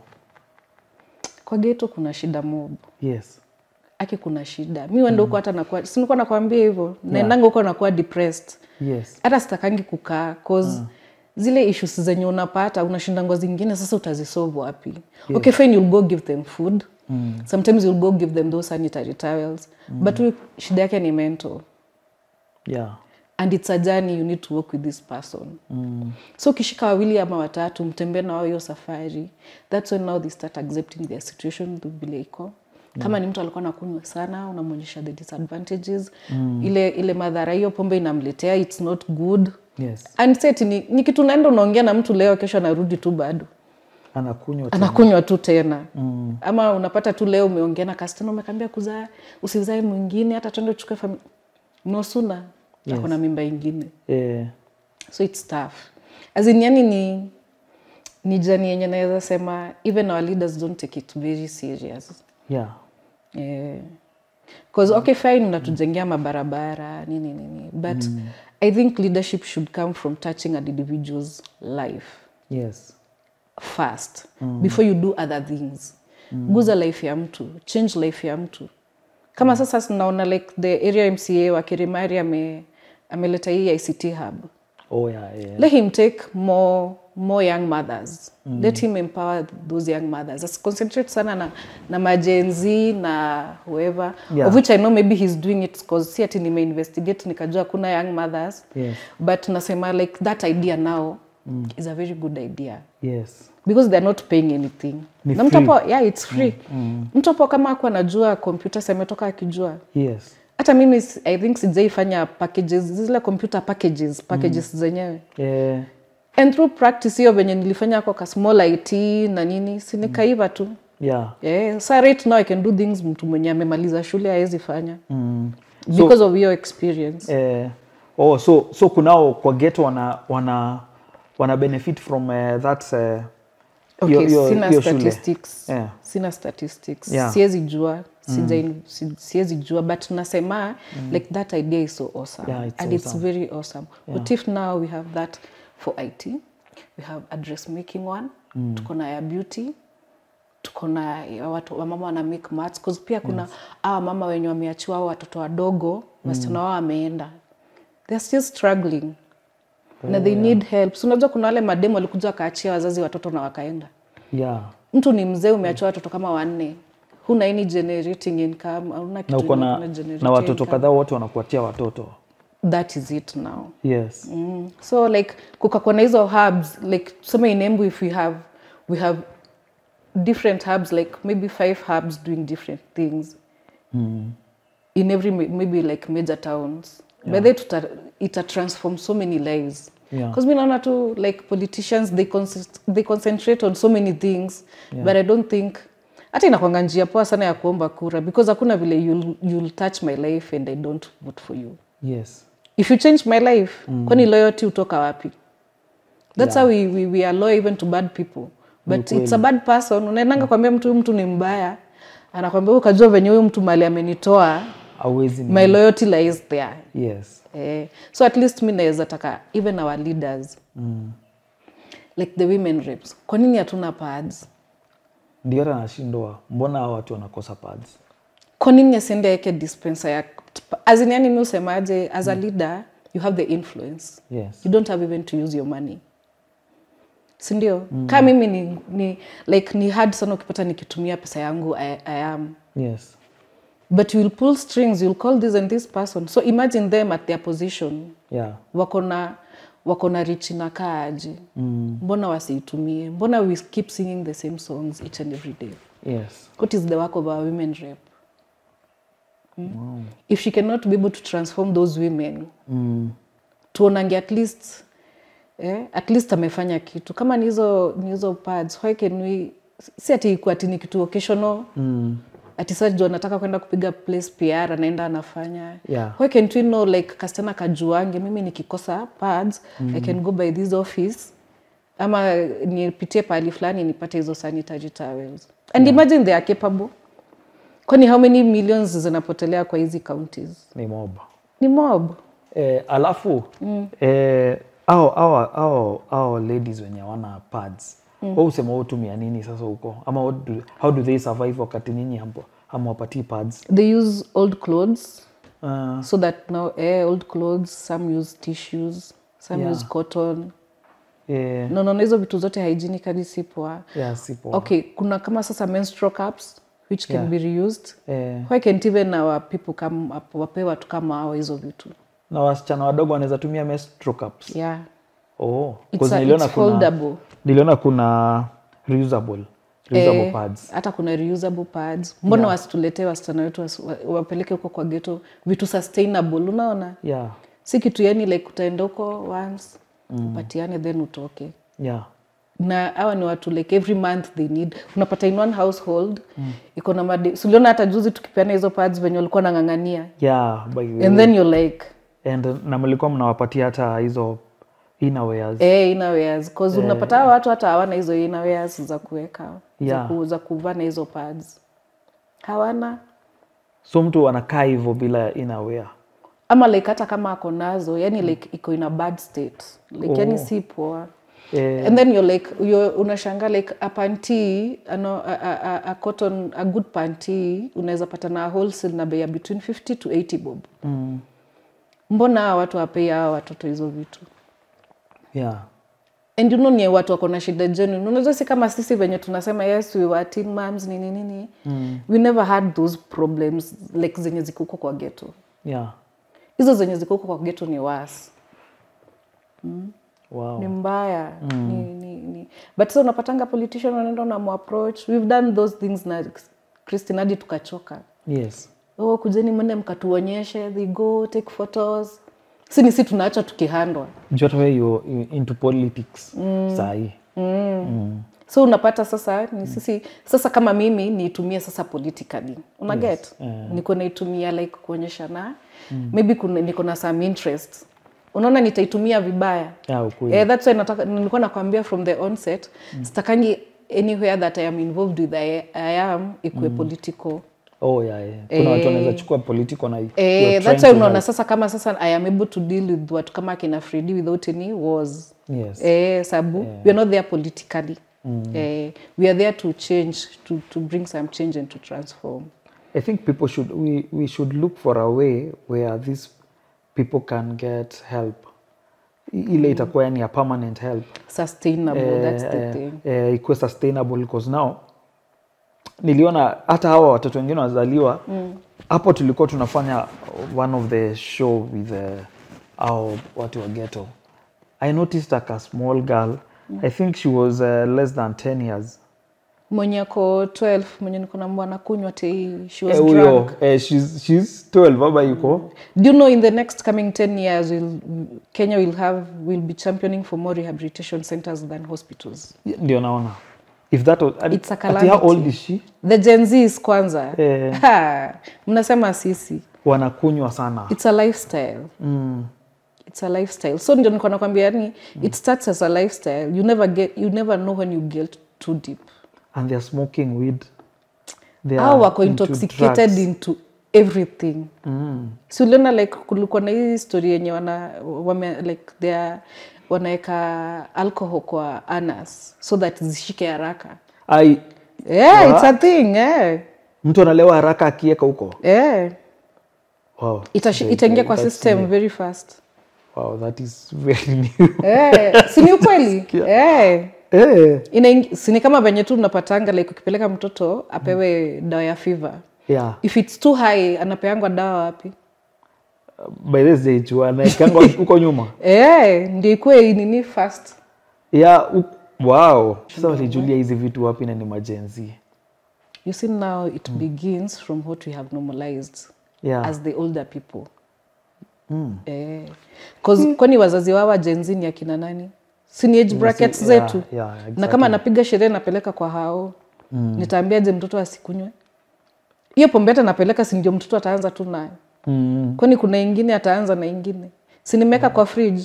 kwa geto kuna shida mob yes aki kuna shida mi wenda huko hata nakuwa sinikuwa nakwambia hivyo naendanga huko nakuwa depressed yes hata sitakangi kukaa cause zile issues zenye unapata unashindangwa zingine sasa utazisolve wapi okay fine you'll go give them food mm. sometimes you'll go give them those sanitary towels mm. but huyu shida yake ni mental yeah and it's a journey you need to work with this person mm. so ukishika wawili ama watatu mtembee na wao hiyo safari that's when now they start accepting their situation vile iko kama ni mtu alikuwa nakunywa sana unamwonyesha the disadvantages mm. ile ile madhara hiyo pombe inamletea it's not good yes and set ni, ni kitu naenda unaongea na mtu leo kesho anarudi tu bado anakunywa tu. anakunywa tu tena mm. ama unapata tu leo umeongea na kastana umekambia kuzaa usizae mwingine hata twende uchukue fami nosuna yes. ako na mimba ingine eh, so its tough as in yani ni ni jani yenye naweza sema even our leaders don't take it very serious yeah yeah. Cause, okay fine unatujengea mabarabara nini nini but i think leadership should come from touching an individual's life yes first before you do other things guza life ya mtu change life ya mtu kama sasa tunaona like the area mca wa kirimari ame ameleta hii ict hub oh yeah, yeah. let him take more more young mothers mm. let him empower those young mothers As concentrate sana na, na majenzi na whoever Yeah. of which i know maybe he's doing it because si ati nimeinvestigate nikajua kuna young mothers Yes. but nasema like that idea now mm. is a very good idea yes because they're not paying anything Ni na mtu free. hapo yeah it's free mm. mtu hapo kama aku anajua kompyuta sametoka akijua yes hata mimi s- i think sijaifanya packages zile computer packages packages zenyewe eh, and through practice hiyo venye nilifanya kwa ka small it na nini sinikaiva tu yeah yeah. sa right now i can do things mtu mwenye amemaliza shule hawezi fanya mm. because of your experience eh, oh so so kunao kwa ghetto wana wana wana benefit from uh, that uh, okay, hiyo- hiyo- sina hiyo shule. statistics Yeah. sina statistics Yeah. siwezi jua sija si- siwezi jua but nasema like that idea is so awesome Yeah, it's and it's awesome. very awesome what if now we have that for it we have a dressmaking one tuko na ya beauty tuko na ya watu wamama wana make mats cause pia kuna yes. awa mama wenye wameachiwa hao watoto wadogo wasichana wao wameenda they're still struggling na they need help so unajua kuna wale mademu walikuja wakaachia wazazi watoto na wakaenda yeah mtu ni mzee umeachiwa watoto kama wanne huna any generating income hauna na kitu uko yenye na, kuna-generate na watoto income. kadhaa wote wanakuatia watoto that is it now yes mm. so like kukakuwa na hizo hubs like tuseme in Embu if we have we have different hubs like maybe five hubs doing different things in every ma- maybe like major towns yeah. by the way tuta, ita transform so many lives Yeah. because mi naona tu like politicians they, concent they concentrate on so many things yeah. but i don't think hata inakwanga njia poa sana ya kuomba kura because hakuna vile you'll, you'll touch my life and i don't vote for you yes if you change my life mm. kwani loyalty utoka wapi that's Yeah. how we, we, we are loyal even to bad people but it's a bad person unaendanga kwambia mtu huyu mtu ni mbaya anakwambia "Wewe ukajua venye huyu mtu mali amenitoa awezi my loyalty lies there yes eh, so at least mi naweza taka even our leaders mm. like the women reps kwa nini hatuna pads ndio hata nashindwa mbona hao watu wanakosa pads kwa nini asiende aeke dispenser ya azin yani mi usemaje as a leader you have the influence yes you don't have even to use your money sindio mm. kaa mimi ni, ni like ni hard sana ukipata nikitumia pesa yangu I, I am yes but you will pull strings you'll call this and this person so imagine them at their position yeah wako na wako na richi na kaaje mm. mbona wasiitumie mbona we keep singing the same songs each and every day yes what is the work of our women rep mm? if she cannot be able to transform those women mm. tuonange at least eh, at least amefanya kitu kama ni hizo ni hizo pads why can we si ati ikuwa ati ni kitu occasional Mm. ati sasa juu anataka kwenda kupiga place PR anaenda anafanya Yeah. why can't we know like kasichana kajuange mimi nikikosa pads I can go by this office ama nipitie pahali fulani nipate hizo sanitary towels and imagine they are capable kwani how many millions zinapotelea kwa hizi counties ni mob ni mob eh, alafu mm. eh, au, au, au, au ladies wenye wana pads mm. usema utumia nini sasa huko ama what do, how do they survive wakati nyinyi hampo hamwapatii pads they use old clothes uh, so that now eh, old clothes some use tissues some Yeah. use cotton eh, no, no, no, hizo vitu zote hygienically si poa yeah, si poa. okay kuna kama sasa menstrual cups which can Yeah. be reused eh, why can't even our people come up wape watu kama hao hizo vitu na wasichana wadogo wanaweza tumia menstrual cups yeah oh, it's, 'cause a, niliona it's kuna foldable niliona kuna reusable reusable Eh, pads hata kuna reusable pads mbona wasituletee wasichana wetu wasi- wa- wapeleke huko kwa geto vitu sustainable unaona yeah si kitu yani like utaenda huko once upatiane then utoke yeah na hawa ni watu like every month they need unapata in one household mm. iko na madi suliona hata juzi tukipeana hizo pads venye walikuwa nang'ang'ania yeah by the and then you're like and na mlikuwa mnawapatia hata hizo innerwears eh, innawears cause unapata hawa watu hata hawana hizo innawears za kuweka Yeah. za, ku, za kuvaa na hizo pads hawana so mtu anakaa hivyo bila innerwear ama like hata kama ako nazo yani like iko in a bad state like Oh. yani si poa eh, and then you're like you're, unashanga like a panty ano, a, a, a, a cotton a good panty unaweza pata na wholesale na bei ya between 50 to 80 bob mm, mbona hawa watu wapei hawa watoto hizo vitu yeah and you know ni watu wako na shida genuine unajua si kama sisi venye tunasema yes we were teen moms nini nini mm. we never had those problems like zenye ziko huko kwa ghetto yeah hizo zenye ziko huko kwa ghetto ni worse wow ni mbaya mm. ni, ni, ni. but sa unapatanga politician wanaenda unamapproach we've done those things na Christine hadi tukachoka yes oh, kujeni mwende mkatuonyeshe they go take photos si ni si tunaacha tukihandwa juu hata wewe you into politics mm. sahii so unapata sasa ni sisi sasa kama mimi niitumie sasa politically una get yeah. niko naitumia like kuonyesha na maybe kuna, niko na some interest unaona nitaitumia vibaya yeah, ukweli Eh, that's why nataka nilikuwa nakwambia from the onset mm. sitakangi anywhere that I am involved with I, I am ikuwe political oh yeah, yeah. kuna watu wanaweza chukua political na you Eh, are that's trying why to unaona sasa kama sasa I am able to deal with watu kama akina Fredi without any wars help. yes eh, sabu we are not there politically eh, we are there to change to, to bring some change and to transform I think people should we, we should look for a way where these people can get help I- ile itakuwa yani a permanent help sustainable that's the thing eh, ikuwe sustainable because now niliona hata hawa watoto wengine wazaliwa hapo tulikuwa tunafanya one of the show with uh, au watu wa ghetto i noticed like a small girl i think she was uh, less than 10 years mwenye ako 12 mwenye niko na mbwana kunywa tei she was Eh, drunk huyo eh, she's, she's 12 baba yuko Do you know in the next coming 10 years, we'll, Kenya will have will be championing for more rehabilitation centers than hospitals. ndio naona if that was, and- It's a ati how calamity. old is she The Gen Z is kwanza. Eh. Ha, mnasema sisi. wanakunywa sana It's a lifestyle. mm. It's a lifestyle. So ndio niko nakwambia yani it starts as a lifestyle. You never get you never know when you get too deep. and they're smoking weed They au are wako into intoxicated drugs. into everything Mm. si uliona like kulikuwa na hii story yenye wana wame, like they are wanaweka alcohol kwa anas so that zishike haraka Ai, yeah, it's a thing yeah. mtu analewa haraka akiweka huko Yeah. wow. Itashi- They- itaingia they- kwa that's system new. very fast wow, that is very new yeah. si ni ukweli yeah. eh, Inaingi- si ni kama venye tu unapatanga like ukipeleka mtoto apewe dawa ya fever yeah. if it's too high anapeangwa dawa wapi by this age wanaekanga huko nyuma yeah, ndio ikuwe nini fast yeah, u- wow sasa walijulia hizi vitu wapi na ni majenzi you see now it begins from what we have normalized yeah. as the older people eh. 'Cause kwani wazazi wao jenzi ni akina nani si ni age brackets yeah, zetu yeah, na exactly. kama anapiga sherehe napeleka kwa hao mm. nitaambiaje mtoto asikunywe hiyo pombe hata napeleka si ndio mtoto ataanza tu nayo mm. kwani kuna ingine ataanza na ingine si nimeweka kwa fridge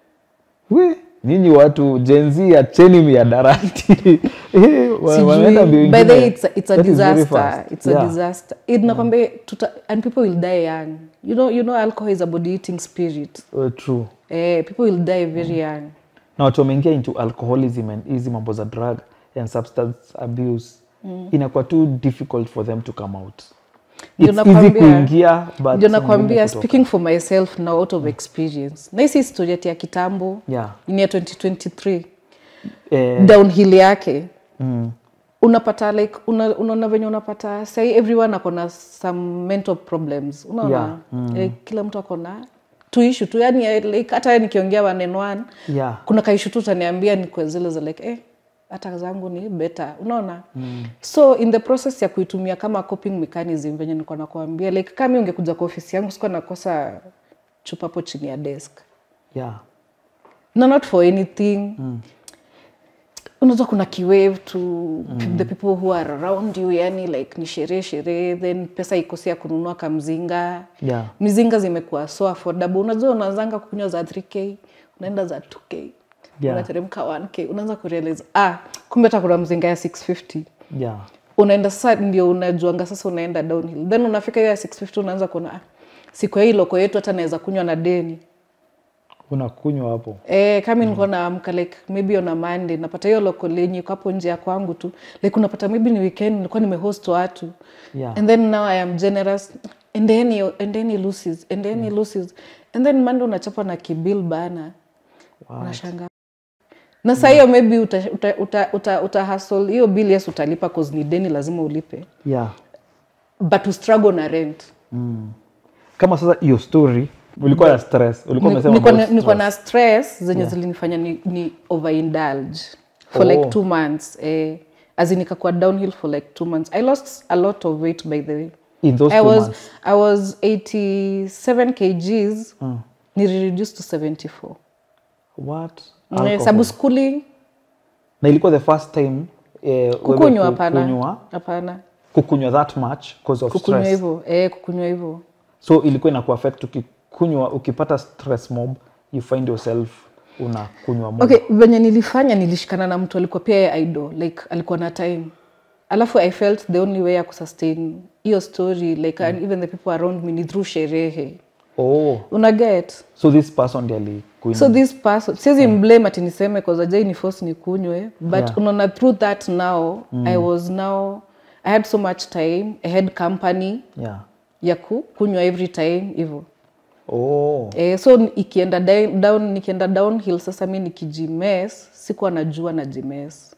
We, nyinyi watu jenzi acheni miadarati Eh, wa- Sijui. wanaenda mbio by the ingine. way it's a, it's a That is very disaster fast. it's a Yeah. disaster inakwambia tuta and people will die young you know you know alcohol is a body eating spirit Uh, true eh, people will die very young na watu wameingia into alcoholism and hizi mambo za drug and substance abuse inakuwa too difficult for them to come out Ndio It's easy nakwambia- kuingia but ndio ni ngumu nakwambia kutoka. speaking for myself now out of experience na hisi historia ati ya kitambo yeah ni ya 2023 eh, downhill yake mm, unapata like una- unaona venye unapata sai everyone akona some mental problems unaona Yeah, like, kila mtu akona tuishu tu yani eh, like, hata nikiongea one one yeah kuna kaishu tu utaniambia ni kwa zile za like eh, hata zangu ni better unaona mm. so in the process ya kuitumia kama coping mechanism venye niko nakuambia like kama ungekuja kwa ofisi yangu sikuwa nakosa chupa hapo chini ya desk yeah no not for anything mm. unajua kuna kiwave to mm. the people who are around you yani like ni sherehe sherehe then pesa ikosi ya kununua kamzinga yeah mizinga zimekuwa so affordable unajua unaanzanga kunywa za 3k unaenda za 2k Yeah. unateremka 1k unaanza kurealize ah kumbe hata kuna mzinga ya 650 yeah unaenda sasa ndio unajuanga sasa unaenda downhill then unafika hiyo ya 650 unaanza kuona ah, siku ya hii loko yetu hata naweza kunywa na deni unakunywa hapo Eh, kama nilikuwa naamka like maybe on a Monday napata hiyo loko lenye iko hapo nje ya kwangu tu like unapata maybe ni weekend nilikuwa nimehost watu yeah and then now I am generous and then he, and then he loses and then he loses and then Monday unachapa na kibill bana unashanga na saa hiyo maybe uta, uta, uta, uta, uta hustle hiyo bill yes utalipa cause ni deni lazima ulipe yeah but to struggle na rent kama sasa hiyo story ulikuwa na stress ulikuwa Ni- umesema niko about na- niko stress. na stress zenye zilinifanya ni, ni overindulge for Oh. like two months eh, as in nikakuwa downhill for like two months i lost a lot of weight by the way in those I two was, months I was 87 kgs Mm. nilireduce to 74 what Eh, Alcohol. sabu schooling na ilikuwa the first time eh, wewe kukunywa hapana kukunywa hapana kukunywa that much because of kukunywa stress hivyo eh, kukunywa hivyo so ilikuwa inakuaffect ukikunywa ukipata stress mob you find yourself unakunywa mob okay venye nilifanya nilishikana na mtu alikuwa pia yeye idol like alikuwa na time alafu i felt the only way ya kusustain hiyo story like and even the people around me ni through sherehe oh una get so this person ndiye alikunywa so this person siwezi mblame ati niseme kazajai ni force nikunywe but Yeah. unaona through that now i was now i had so much time i had company yeah ya ku- kunywa every time hivyo oh Eh, so ni- ikienda down, down nikienda downhill sasa mi nikijimes sikuwa najua na jimes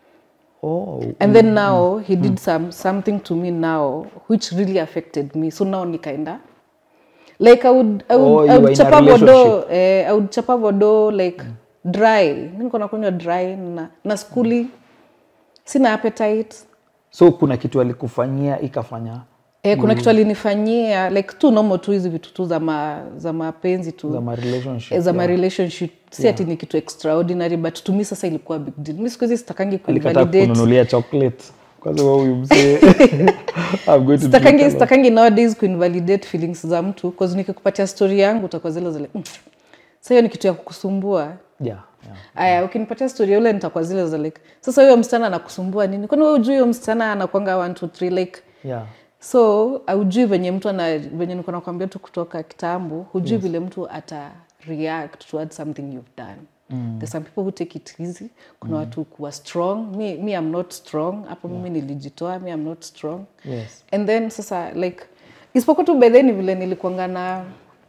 oh and then now he did some, something to me now which really affected me so now nikaenda like i would, I would, Oh, you I were would in a chapa vodo relationship. eh, i would chapa vodo like dry mi niko nakunywa dry na, na skuli sina appetite so kuna kitu alikufanyia ikafanya Eh, kuna kitu alinifanyia like tu normal tu hizi vitu tu za ma, za mapenzi tu za ma relationship as a my relationship si ati ni kitu extraordinary but to me sasa ilikuwa big deal mi siku hizi sitakangi alikataa kuinvalidate kununulia chocolate kwa sababu huyu mzee I'm going to sitakangi drink alone. sitakangi nowadays kuinvalidate feelings za mtu cause nikikupatia story yangu utakuwa zile zile mm. sa hiyo ni kitu ya kukusumbua yeah, yeah. aya ukinipatia story ya ule nitakuwa zile za like sasa huyo msichana anakusumbua nini kwani wewe ujui huyo msichana anakwanga 1 2 3 like yeah so aujui venye mtu ana venye niko nakwambia tu kutoka kitambo hujui yes. vile mtu ata react towards something you've done mm. there's some people who take it easy kuna mm. watu kuwa strong me, me I'm not strong hapo yeah. mimi nilijitoa me I'm not strong yes and then sasa like isipokuwa tu by then vile nilikuanga na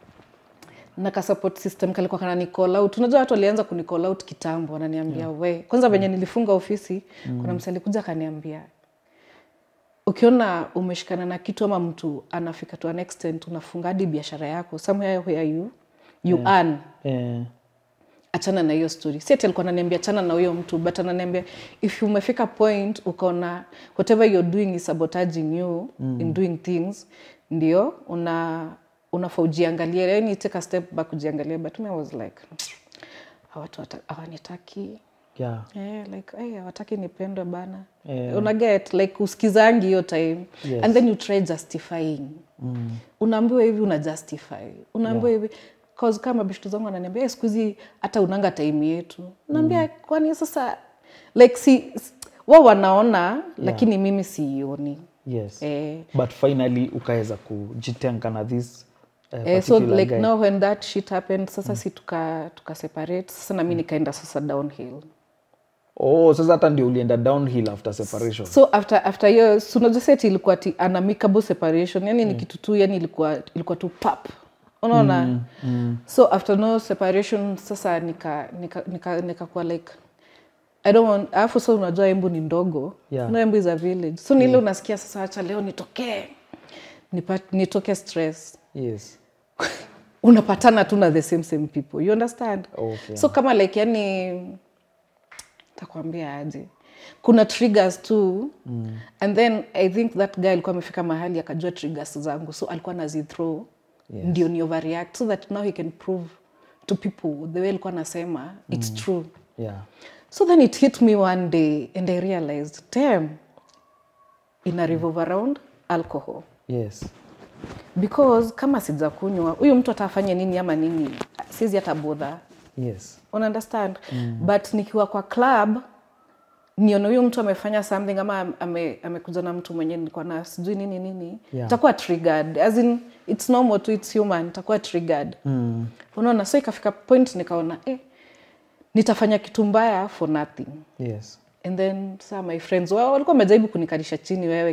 na ka support system kalikuwa kana ni call out unajua watu walianza kuni call out kitambo wananiambia yeah. we kwanza venye nilifunga ofisi mm. kuna msee alikuja akaniambia ukiona umeshikana na kitu ama mtu anafika to an extent unafunga hadi biashara yako somewhere where you you yeah. earn eh, achana na hiyo story si ati alikuwa ananiambia achana na huyo mtu but ananiambia if umefika point ukaona whatever you're doing is sabotaging you mm. in doing things ndio una unafaa ujiangalie yani take a step back ujiangalie but me I was like "Hawa watu hata- hawanitaki yeah Yeah, like hey, hawataki nipendwe bana Yeah. unaget like usikizangi hiyo time Yes. and then you try justifying mm. unaambiwa hivi una justify unaambiwa hivi cause kama bishtu zangu ananiambia "Eh, siku hizi hata unanga time yetu naambia mm. kwani sasa like si s- wao wanaona lakini mimi siioni yes eh, but finally ukaweza kujitenga na this uh, Eh, so particular like guy. now when that shit happened sasa si tuka, tuka separate sasa na mi nikaenda sasa downhill oh sasa hata ndio ulienda downhill after separation so after after hiyo so unajua set ilikuwa ti an amicable separation yani ni kitu tu yani ilikuwa ilikuwa tu pap unaona mm, mm. so after no separation sasa nika nika nika, nika kwa like I don't want alafu so unajua embu ni ndogo Yeah. no embu is a village so nile unasikia sasa acha leo nitokee nipa, nitoke stress yes unapatana tu na the same same people you understand Okay. so kama like yani takwambia aje kuna triggers tu mm. and then i think that guy alikuwa amefika mahali akajua triggers zangu so alikuwa nazithrow Yes. ndio ni overreact so that now he can prove to people the way alikuwa anasema it's true yeah so then it hit me one day and i realized damn ina revolve around alcohol yes because kama sijakunywa huyu mtu atafanya nini ama nini sizi hata bodha yes una understand mm. but nikiwa kwa club nione huyu mtu amefanya something ama ame- amekuja na mtu mwenye nilikuwa na sijui nini nini Yeah. takuwa triggered as in it's normal to it's human takuwa triggered mm. unaona so ikafika point nikaona eh, nitafanya kitu mbaya for nothing yes and then saa my friends wao walikuwa wamejaribu kunikalisha chini wewe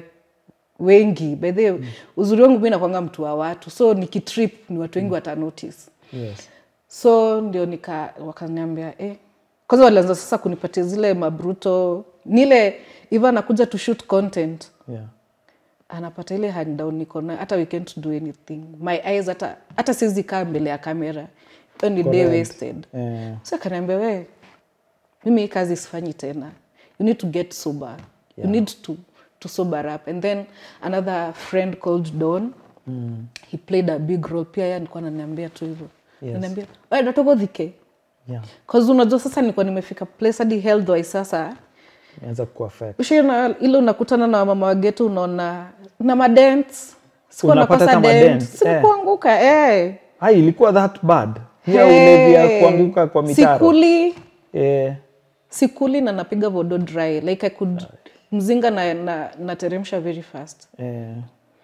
wengi by the way, uzuri wangu mi nakwanga mtu wa watu so nikitrip ni watu wengi wata notice yes so ndio nika wakaniambia eh. kwanza walianza sasa kunipatia zile mabruto nile iva anakuja to shoot content yeah anapata ile hand down niko nayo hata we can't do anything my eyes hata hata siwezi kaa mbele ya kamera hiyo ni day Correct. wasted eh, so akaniambia we mimi hii kazi sifanyi tena you need to get sober you need to, to sober up and then another friend called don mm. he played a big role pia yeye alikuwa ananiambia tu hivyo Yes. ananiambia "Wewe, datogodhike yeah cause unajua sasa nilikuwa nimefika place hadi health wise sasa inaweza kuaffect ushaona ile unakutana na wamama wagetu unaona na madents sikuwa Unapata nakosa hata dent madent, sikukuanguka eh. ah ilikuwa that bad ya Hey. ulevi ya kuanguka kwa mitaro sikuli eh, sikuli na napiga vodo dry like i could mzinga na, na, nateremsha very fast eh,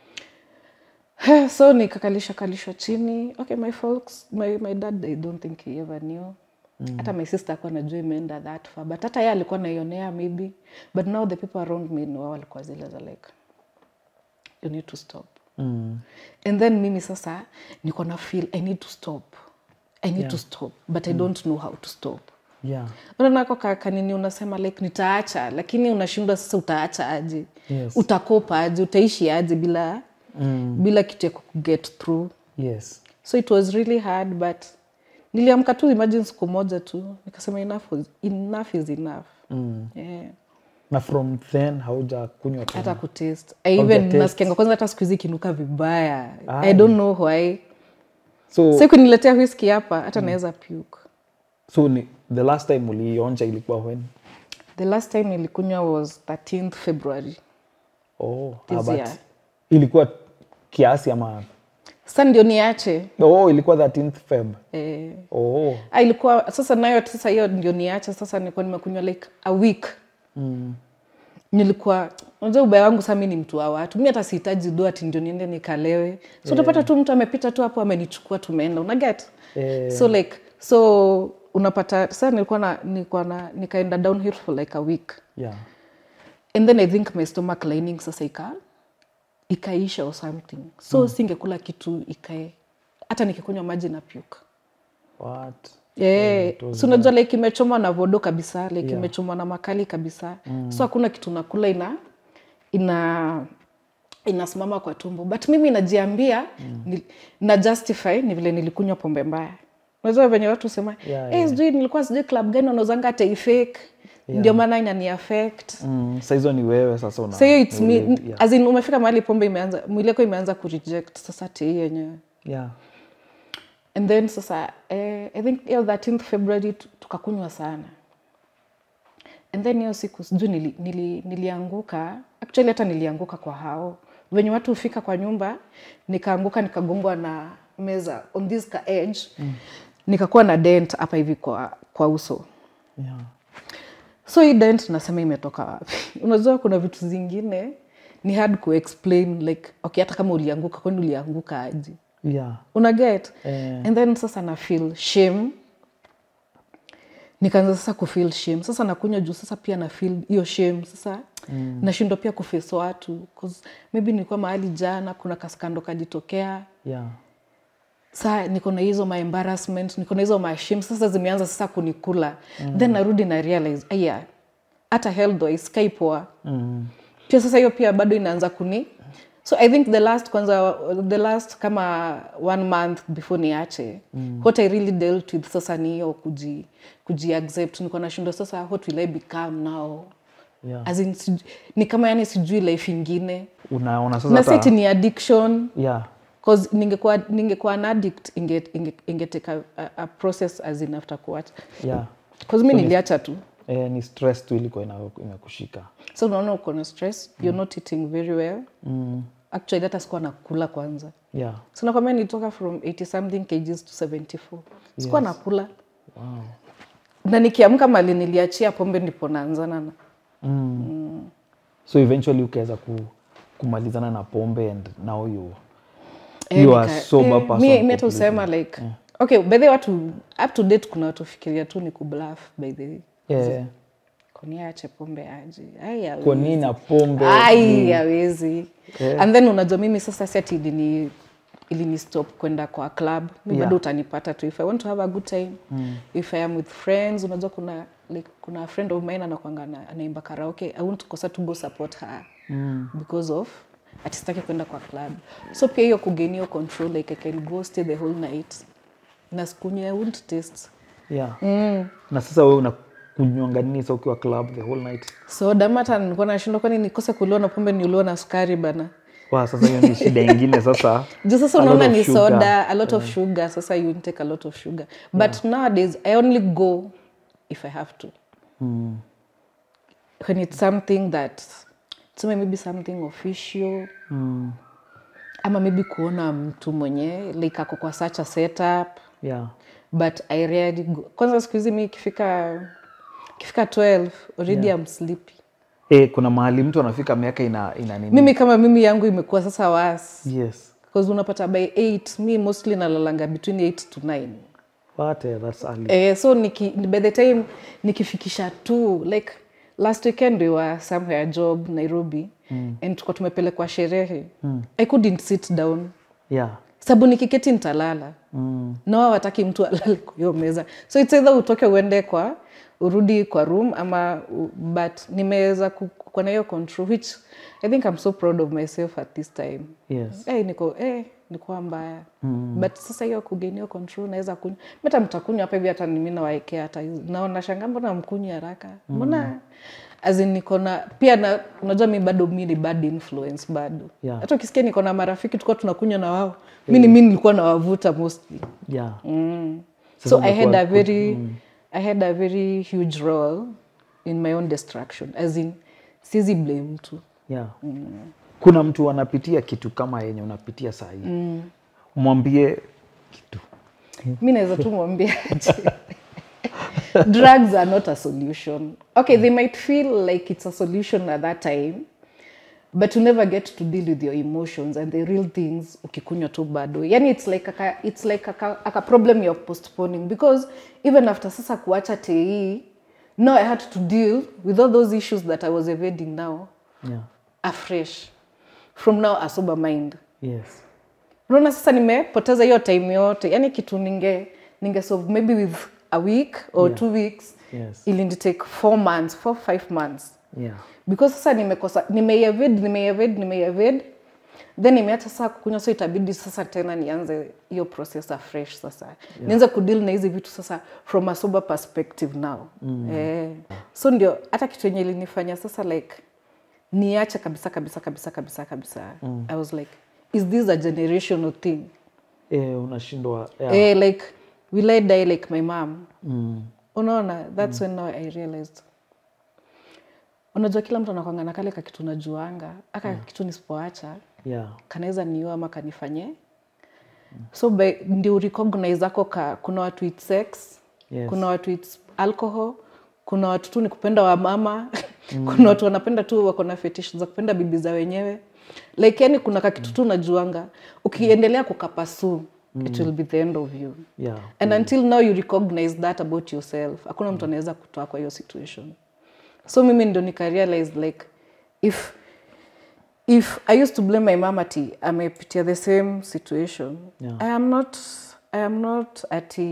so nikakalisha kalishwa chini okay my folks my, my dad i don't think he ever knew hata my sister akuwa najua imeenda that far but hata ye alikuwa naionea maybe but now the people around me ni wao walikuwa zile za like you need to stop mm, and then mimi sasa niko na feel i need to stop i need to stop but i don't know how to stop yeah unaonako kanini unasema like nitaacha lakini unashindwa sasa utaacha aje Yes. utakopa aje utaishi aje bila mm. bila kitu ya kuget through yes so it was really hard but niliamka tu imagine siku moja tu nikasema enough, was, enough is enough mm. yeah. na from then hauja kunywa tena hata kutaste I Hauja even taste. nasikianga kwanza hata siku hizi ikinuka vibaya Ai. i don't know why so so kuniletea whisky hapa hata naweza puke so ni the last time uliionja ilikuwa when the last time nilikunywa was 13th february oh, This ah, but year. ilikuwa kiasi ama sasa ndio niache oh, ilikuwa 13th feb eh, oh, ah, ilikuwa sasa nayo sasa hiyo ndio niache sasa nilikuwa nimekunywa like a week mm. nilikuwa unajua ubaya wangu saa mi ni mtu wa watu mi hata sihitaji do ati ndio niende nikalewe so utapata tu mtu amepita tu hapo amenichukua tumeenda unaget Eh. so like so unapata sa nilikuwa na, nilikuwa na nikaenda downhill for like a week yeah and then i think my stomach lining sasa ika ikaisha or something so mm. singekula kitu ikae hata nikikunywa maji na puke what Yeah. so unajua like imechomwa na vodo kabisa like Yeah. imechomwa na makali kabisa mm. so hakuna kitu nakula ina ina inasimama kwa tumbo but mimi najiambia mm. ni, na justify ni vile nilikunywa pombe mbaya unajua venye watu sema Yeah, hey, sijui nilikuwa sijui club gani wanauzanga teifake ndio maana inani affect mm, sa hizo ni wewe sasa una so hiyo it's ni me ule- yeah. as in umefika mahali pombe imeanza mwili yako imeanza kureject sasa tei yenyewe yeah and then sasa eh, i think hiyo 13th february tu- tukakunywa sana and then hiyo siku sijui nili, nili, nilianguka actually hata nilianguka kwa hao venye watu hufika kwa nyumba nikaanguka nikagongwa na meza on this ka edge mm. nikakuwa na dent hapa hivi kwa, kwa uso yeah so hii dent nasema imetoka wapi unajua kuna vitu zingine ni hard kuexplain like okay hata kama ulianguka kwani ulianguka aje yeah una get Eh. and then sasa na feel shame nikaanza sasa kufeel shame sasa nakunywa juu sasa pia na feel hiyo shame sasa mm. nashindwa pia kuface watu 'cause maybe nilikuwa mahali jana kuna kaskando kajitokea yeah saa niko na hizo ma embarrassment niko na hizo ma shame sasa zimeanza sasa kunikula mm. then narudi na realize aya hata health wise kai poa mm. pia sasa hiyo pia bado inaanza kuni so i think the last kwanza the last kama one month before niache mm. what i really dealt with sasa ni hiyo kuji, kuji accept niko nashindwa sasa what will i become now yeah As in, siju- ni kama yani sijui life ingine unaona sasa na hata- seti ni addiction yeah cause ningekuwa ningekuwa an addict inge, inge, ingeteka a, a process as in after kuacha yeah cause mi niliacha tu eh, ni stress tu ilikuwa ina- imekushika so unaona uko na stress you're not eating very well mm. actually hata sikuwa nakula kwanza yeah so nakwambia nilitoka from 80 something kgs to 74 sikuwa nakula wow na nikiamka mali niliachia pombe ndipo naanzana na mm. so eventually ukaweza ku, kumalizana na pombe and now you Eh, you are nika- sober eh, person mi- mi hata completely. usema like okay by the way watu up to date kuna watu fikiria tu ni kubluff by the way yeah. koniache pombe aje ai hawezi. kwa nini na pombe ai hawezi Yeah. and then unajua mimi sasa set ilini ilini stop kwenda kwa club mi Yeah. bado utanipata tu if i want to have a good time mm. if i am with friends unajua kuna like, kuna friend of mine anakwanga na- anaimba karaoke i want kosa to go support her mm. because of atistaki kwenda kwa club so pia hiyo kugain hiyo control like i can go stay the whole night na sikunywa i won't taste yeah. na sasa wewe unakunywanga nini sa ukiwa club the whole night so damata nilikuwa nashindwa kwani nikose kuliwa na pombe niuliwa na sukari bana wa sasa hiyo ni shida ingine sasa juu sasa A lot unaona of ni sugar. soda a lot of sugar sasa you intake a lot of sugar but nowadays i only go if i have to mm. when it's something that tuseme maybe something official Mm. ama maybe kuona mtu mwenye like ako kwa such a setup yeah but i rarely go kwanza siku hizi mi ikifika ikifika 12 already I'm sleepy e, kuna mahali mtu anafika miaka ina, ina nini mimi kama mimi yangu imekuwa sasa was yes because unapata by 8 mi mostly nalalanga between 8 to 9 What, eh, that's early. Eh, so niki, by the time nikifikisha tu like last weekend we were somewhere job nairobi mm. and tuko tumepelekwa sherehe mm. i couldn't sit down yeah sababu nikiketi nitalala mm. nawa wataki mtu alale kwa hiyo meza so it's either utoke uende kwa urudi kwa room ama u- but nimeweza ku- kuwa na hiyo control which i think i'm so proud of myself at this time yes eh, niko eh, nikuwa mbaya mm. but sasa hiyo kugain hiyo control naweza kunywa hata mtakunywa hapa hivi hata mimi nawaekea hata hizo. naona shanga mbona mkunywi haraka mbona as in niko na pia na unajua mi bado mi ni bad influence bado Yeah. hata ukisikia niko na marafiki tulikuwa tunakunywa na wao mi ni mi nilikuwa nawavuta mostly yeah so Sasa i had umekuwa a very i had a very huge role in my own destruction as in sizi blame mtu yeah kuna mtu anapitia kitu kama yenye unapitia saa hii mwambie kitu mi naweza tu mwambia aje drugs are not a solution okay they might feel like it's a solution at that time but you never get to deal with your emotions and the real things ukikunywa tu bado yani it's like aka, it's like aka, aka problem you're postponing because even after sasa kuacha tei now i had to deal with all those issues that i was evading now yeah afresh from now a sober mind yes unaona sasa nimepoteza hiyo time yote yani kitu ninge ninge solve maybe with a week or Yeah. two weeks yes ili take four months four five months yeah because sasa nimekosa nimeevade nimeevade nimeevade then nimeacha sasa kukunywa so itabidi sasa tena nianze hiyo process afresh sasa yeah. nianze kudeal na hizi vitu sasa from a sober perspective now mm. eh. so ndio hata kitu yenye ilinifanya sasa like niache kabisa kabisa kabisa kabisa kabisa mm. i was like is this a generational thing eh, unashindwa yeah. eh, like will i die like my mom mm. unaona thats when now i realized unajua kila mtu anakwanga na kale kakitu najuanga aka yeah. kitu nisipoacha yeah kanaweza niua ama kanifanye so by, ndio recognize ako ka kuna watu it's sex Yes. kuna watu it's alcohol kuna watu tu ni kupenda wamama kuna watu wanapenda tu wako na fetish za kupenda bibi za wenyewe like yani kuna kakitu tu najuanga ukiendelea kukapasu it will be the end of you yeah and until now you recognize that about yourself hakuna mtu anaweza kutoa kwa hiyo situation so mimi ndo nikarealize like if if i used to blame my mom ati amepitia the same situation Yeah. i am not i am not ati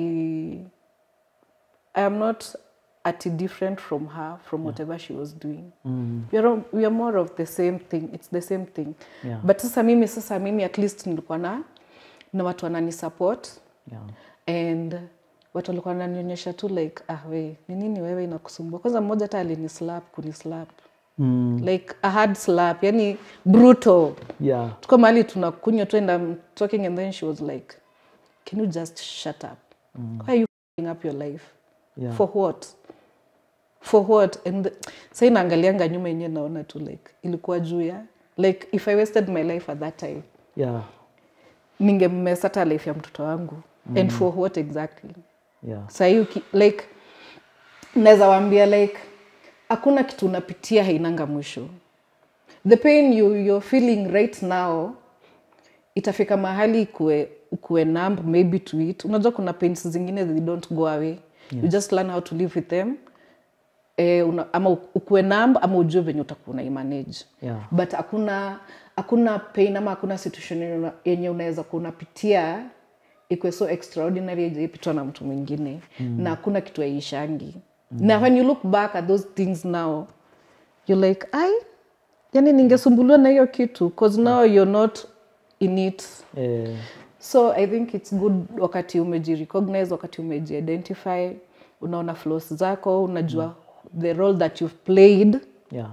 i am not ati different from her from whatever she was doing mm. we, are, we are more of the same thing it's the same thing Yeah. but sasa mimi sasa mimi at least nilikuwa na na watu wanani support yeah and watu walikuwa wananionyesha tu like ah we ni nini wewe inakusumbua kwanza mmoja hata alinislap kunislap mm. like a hard slap yani brutal yeah tuko mahali tunakunywa tu and I'm talking and then she was like can you just shut up why are you f***ing up your life yeah for what for what and sa inaangalianga nyuma yenyewe naona tu like ilikuwa juu ya like if i wasted my life at that time yeah ningemesa hata life ya mtoto wangu and for what exactly yeah sahii like naweza waambia like hakuna kitu unapitia hainanga mwisho the pain you, you're feeling right now itafika mahali ikue, ukue numb maybe to it unajua kuna pains zingine they don't go away you just learn how to live with them eh, una, ama ukue numb ama ujue venye utakuwa unaimanage Yeah. but hakuna hakuna pain ama hakuna situation yenye una- yenye unaweza kuwa unapitia ikwe so extraordinary ijaipitwa na mtu mwingine mm. na hakuna kitu aishangi mm. na when you look back at those things now you're like ai yani ningesumbuliwa na hiyo kitu cause now you're not in it eh, so i think its good wakati umejirecognize wakati umejiidentify unaona flaws zako unajua mm. the role that you've played yeah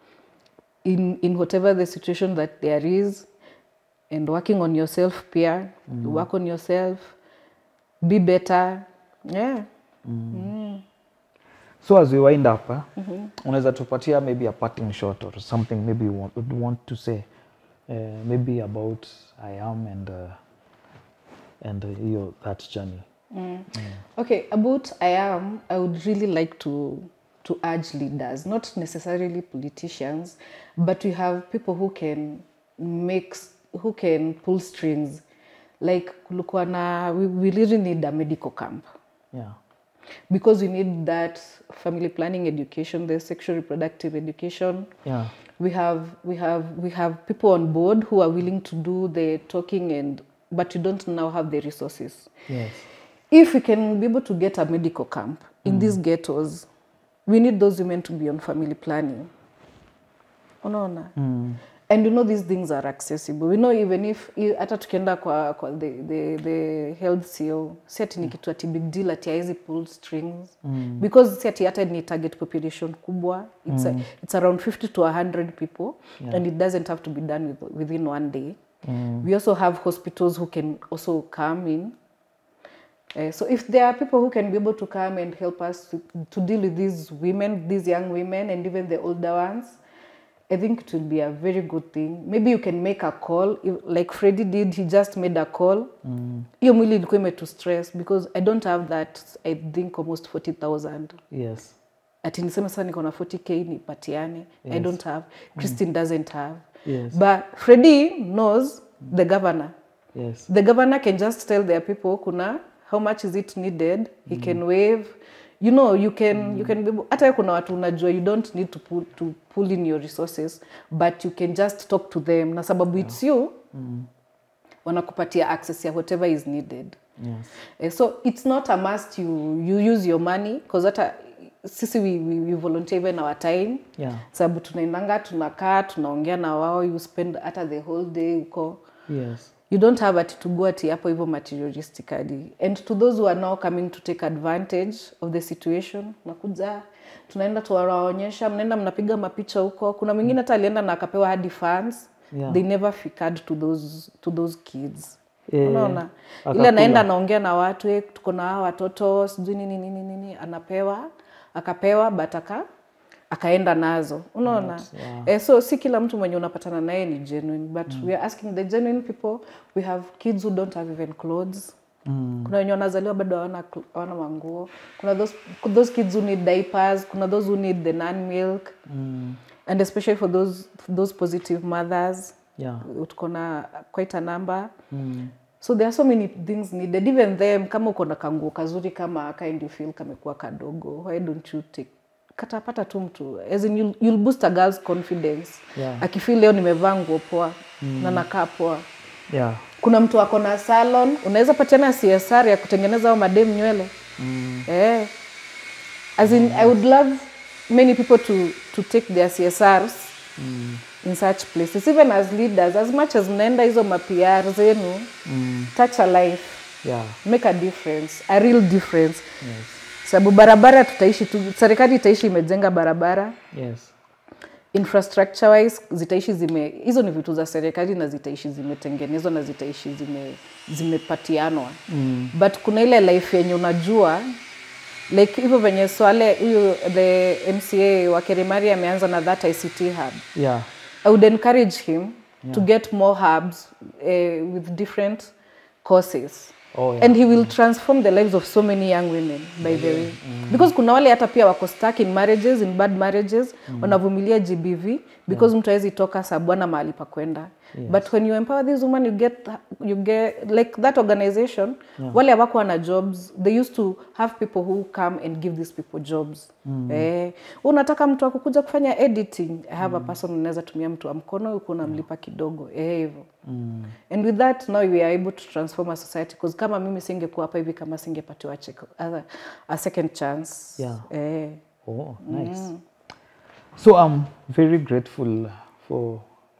in, in whatever the situation that there is and working on yourself pia mm. work on yourself be better yeah so as we wind up eh, unaweza tupatia maybe a parting shot or something maybe you want, would want to say uh, maybe about i am and uh, and uh, your that journey Okay, about I am, I would really like to to urge leaders, not necessarily politicians, but we have people who can make, s- who can pull strings. Like kulikuwa na, we, we really need a medical camp yeah because we need that family planning education, the sexual reproductive education. yeah We have we have we have people on board who are willing to do the talking and but we don't now have the resources yes if we can be able to get a medical camp in these ghettos we need those women to be on family planning unaona and you know these things are accessible we know even if i- hata tukienda kwa, kwa the, the, the health co si ati ni kitu ati big deal ati haizi pull strings mm. because si ati hata ni target population kubwa it's, a, it's around 50 to 100 people yeah. and it doesn't have to be done with, within one day mm. we also have hospitals who can also come in Uh, so if there are people who can be able to come and help us to, to deal with these women, these young women, and even the older ones, I think it will be a very good thing. Maybe you can make a call if, like Freddy did. He just made a call. Hiyo mwili ilikuwa imetu stress because I don't have that. I think almost 40,000 yes ati niseme sasa niko na 40k nipatiane i don't have christine doesn't have Yes. but freddy knows the governor yes the governor can just tell their people kuna how much is it needed he can waive you know you can you can be able- hata kuna watu unajua you don't need to pull, to pull in your resources but you can just talk to them na sababu it's you wanakupatia access ya whatever is needed yes Eh, so it's not a must you, you use your money because hata sisi we, we, we volunteer even our time yeah sababu tunaendanga tunakaa tunaongea na wao you spend hata the whole day huko yes you don't have ati to go ati hapo hivyo materialistically and to those who are now coming to take advantage of the situation nakuja tunaenda tuwaonyesha mnaenda mnapiga mapicha huko kuna mwingine hata alienda na akapewa hadi fans Yeah. they never figured to those, to those kids Eh, unaona ile akakula. anaenda anaongea na watu "Eh, tuko na hawa watoto sijui nini nini nini anapewa akapewa but aka akaenda nazo unaona yeah. eh, so si kila mtu mwenye unapatana naye ni genuine but we are asking the genuine people we have kids who don't have even clothes mm. kuna wenye wanazaliwa bado hawana cl- hawana manguo kuna those, those kids who need diapers kuna those who need the nan milk Mm. and especially for those, those positive mothers yeah tuko na quite a number mm. so there are so many things needed even them kama uko na kanguo kazuri kama kind you feel kamekuwa kadogo why don't you take katapata tu mtu as in you'll, you'll boost a girl's confidence Yeah. akifeel leo nimevaa nguo poa na nakaa poa yeah kuna mtu ako na salon unaweza patiana csr ya kutengeneza au madem nywele mm. eh. as in i would love many people to, to take their csrs Mm. in such places even as leaders as much as mnaenda hizo mapr zenu Mm. touch a life yeah make a difference a real difference yes sababu barabara tutaishi tu serikali itaishi imejenga barabara yes infrastructure wise zitaishi zime hizo ni vitu za serikali na zitaishi zimetengenezwa na zitaishi zime zimepatianwa mm. but kuna ile life yenye unajua like hivyo venye swale huyu the mca wa kerimari ameanza na that ict hub yeah I would encourage him to get more hubs uh, with different courses. Oh, yeah. And he will transform the lives of so many young women by the way. Because kuna wale hata pia wako stuck in marriages, in bad marriages, wanavumilia GBV because mtu hawezi toka sababu ana mahali pa kwenda. But when you empower this woman you get you get like that organization wale hawako na jobs they used to have people who come and give these people jobs. Eh, unataka mtu akukuja kufanya editing, I have a person unaweza tumia mtu wa mkono huku unamlipa kidogo. Eh hivyo. And with that now we are able to transform a society because kama mimi singekuwa hapa hivi kama singepatiwa check- a, a second chance. Yeah. Eh. Oh, nice. So I'm very grateful for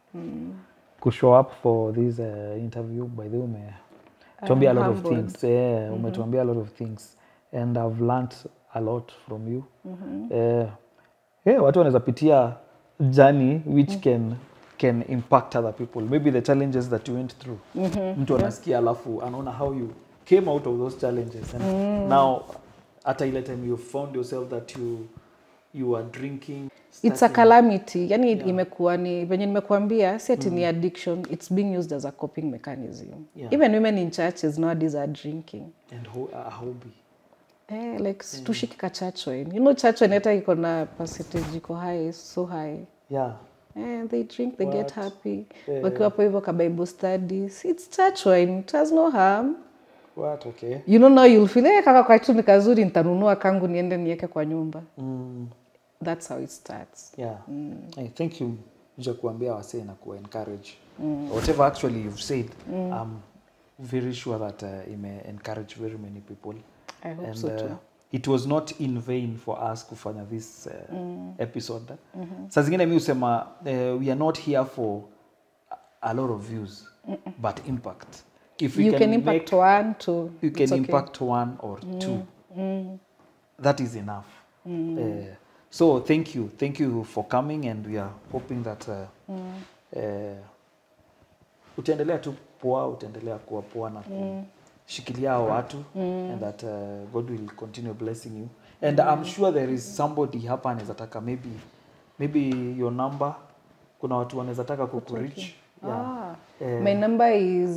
kushow up for this uh, interview. By the way, umetuambia a I'm lot of humbled. things. Yeah, umetuambia a lot of things and I've learnt a lot from you. Eh, yeah, watu wanaweza pitia journey which can can impact other people. Maybe the challenges that you went through. Mtu anasikia alafu anaona how you came out of those challenges and now hata ile time you found yourself that you you are drinking It's a calamity. Yani imekuwa ni venye nimekuambia si ati ni addiction, it's being used as a coping mechanism. Yeah. Even women in churches nowadays are drinking. and ho a hobby Eh, like mm. tushiki ka church wine. You know church wine hata iko na percentage iko high, so high. yeah Eh, they drink, they get happy. Eh. Wakiwa hapo hivyo ka Bible studies. It's church wine. It has no harm. what okay You know now you'll feel eh, kaka kwa ni kazuri nitanunua kangu niende niweke kwa nyumba. mm, That's how it starts. yeah I thank you ja kuambia wasee na kuwa encourage whatever actually you've said I'm very sure that uh, ime encourage very many people I hope and so uh, too. it was not in vain for us kufanya this uh, episode saa zingine mi husema uh, we are not here for a- a lot of views but impact if we You can, can impact make, one, two. you it's can okay. impact one or two that is enough uh, so thank you thank you for coming and we are hoping that uh, uh, utaendelea tu poa utaendelea kuwa poa na kushikilia hao watu and that uh, god will continue blessing you and i'm sure there is somebody hapa anaweza taka maybe maybe your number kuna watu wanaweza taka kukurich yeah. Ah, Eh. my number is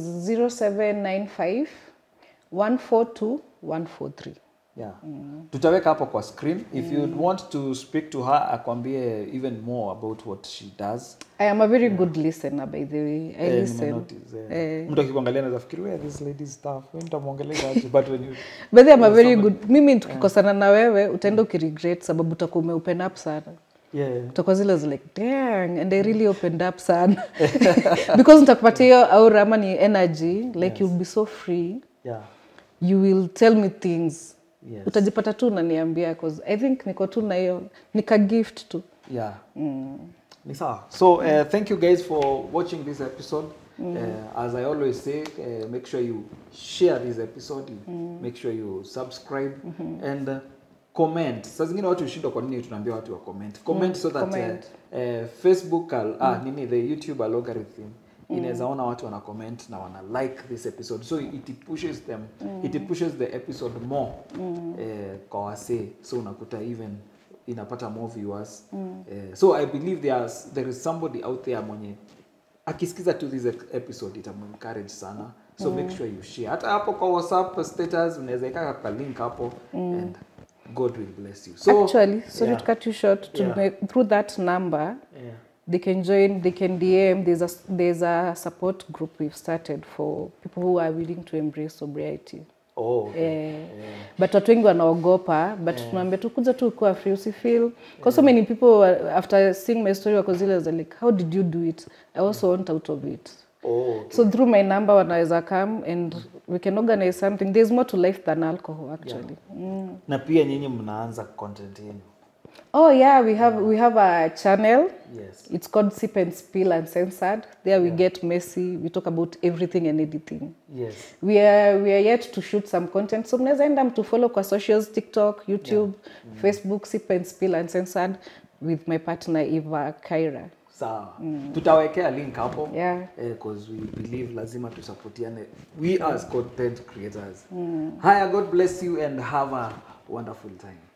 0795 142 143. Yeah. tutaweka hapo kwa screen if you want to speak to her akwambie even more about what she does I am a very good listener, by the way. I Eh, listen. nimenotice, eh. mtu akikuangalia anaweza fikiri where this lady stuff wewe nitamwongelea aje but when you But I'm a very good. Mimi tukikosana na wewe utaenda ukiregret sababu utakuwa umeopen up sana. yeah utakuwa zile zi like dang and I really opened up sana because nitakupatia hiyo aura ama ni energy like you'll be so free yeah you will tell me things Yes. utajipata tu unaniambia cause I think niko tu na hiyo nika gift tu yeah ni sawa so uh, thank you guys for watching this episode uh, as i always say uh, make sure you share this episode you make sure you subscribe and uh, comment saa zingine watu hushindwa kwa nini tunaambia watu wa comment comment so that comment. Uh, uh, facebook al, ah, nini the youtube algorithm inaweza ona watu wana comment na wana like this episode so it pushes them it pushes the episode more eh, kwa wasee so unakuta even inapata more viewers eh, so i believe there's, there is somebody out there mwenye akisikiza tu this episode itamuencourage sana so make sure you share hata hapo kwa whatsapp status unaweza ikaka kwa link hapo and god will bless you so actually sorry yeah, to cut you short to Yeah. make, through that number yeah. they can join they can dm there's a there's a support group we've started for people who are willing to embrace sobriety oh okay. Eh, but watu wengi wanaogopa but tunaambia tu kuja tu kuwa free usifeel because so many people uh, after seeing my story wako zile za like how did you do it i also want out of it oh okay. so through my number wanaweza come and we can organize something there's more to life than alcohol actually mm. na pia nyinyi mnaanza content yenu oh yeah we have we have a channel yes it's called sip and spill uncensored there we get messy we talk about everything and anything yes we are we are yet to shoot some content so mnaweza enda mtu follow kwa socials tiktok youtube facebook sip and spill uncensored with my partner eva kaira sawa tutawekea link hapo Yeah. eh, cause we believe lazima tusapotiane we as content creators haya god bless you and have a wonderful time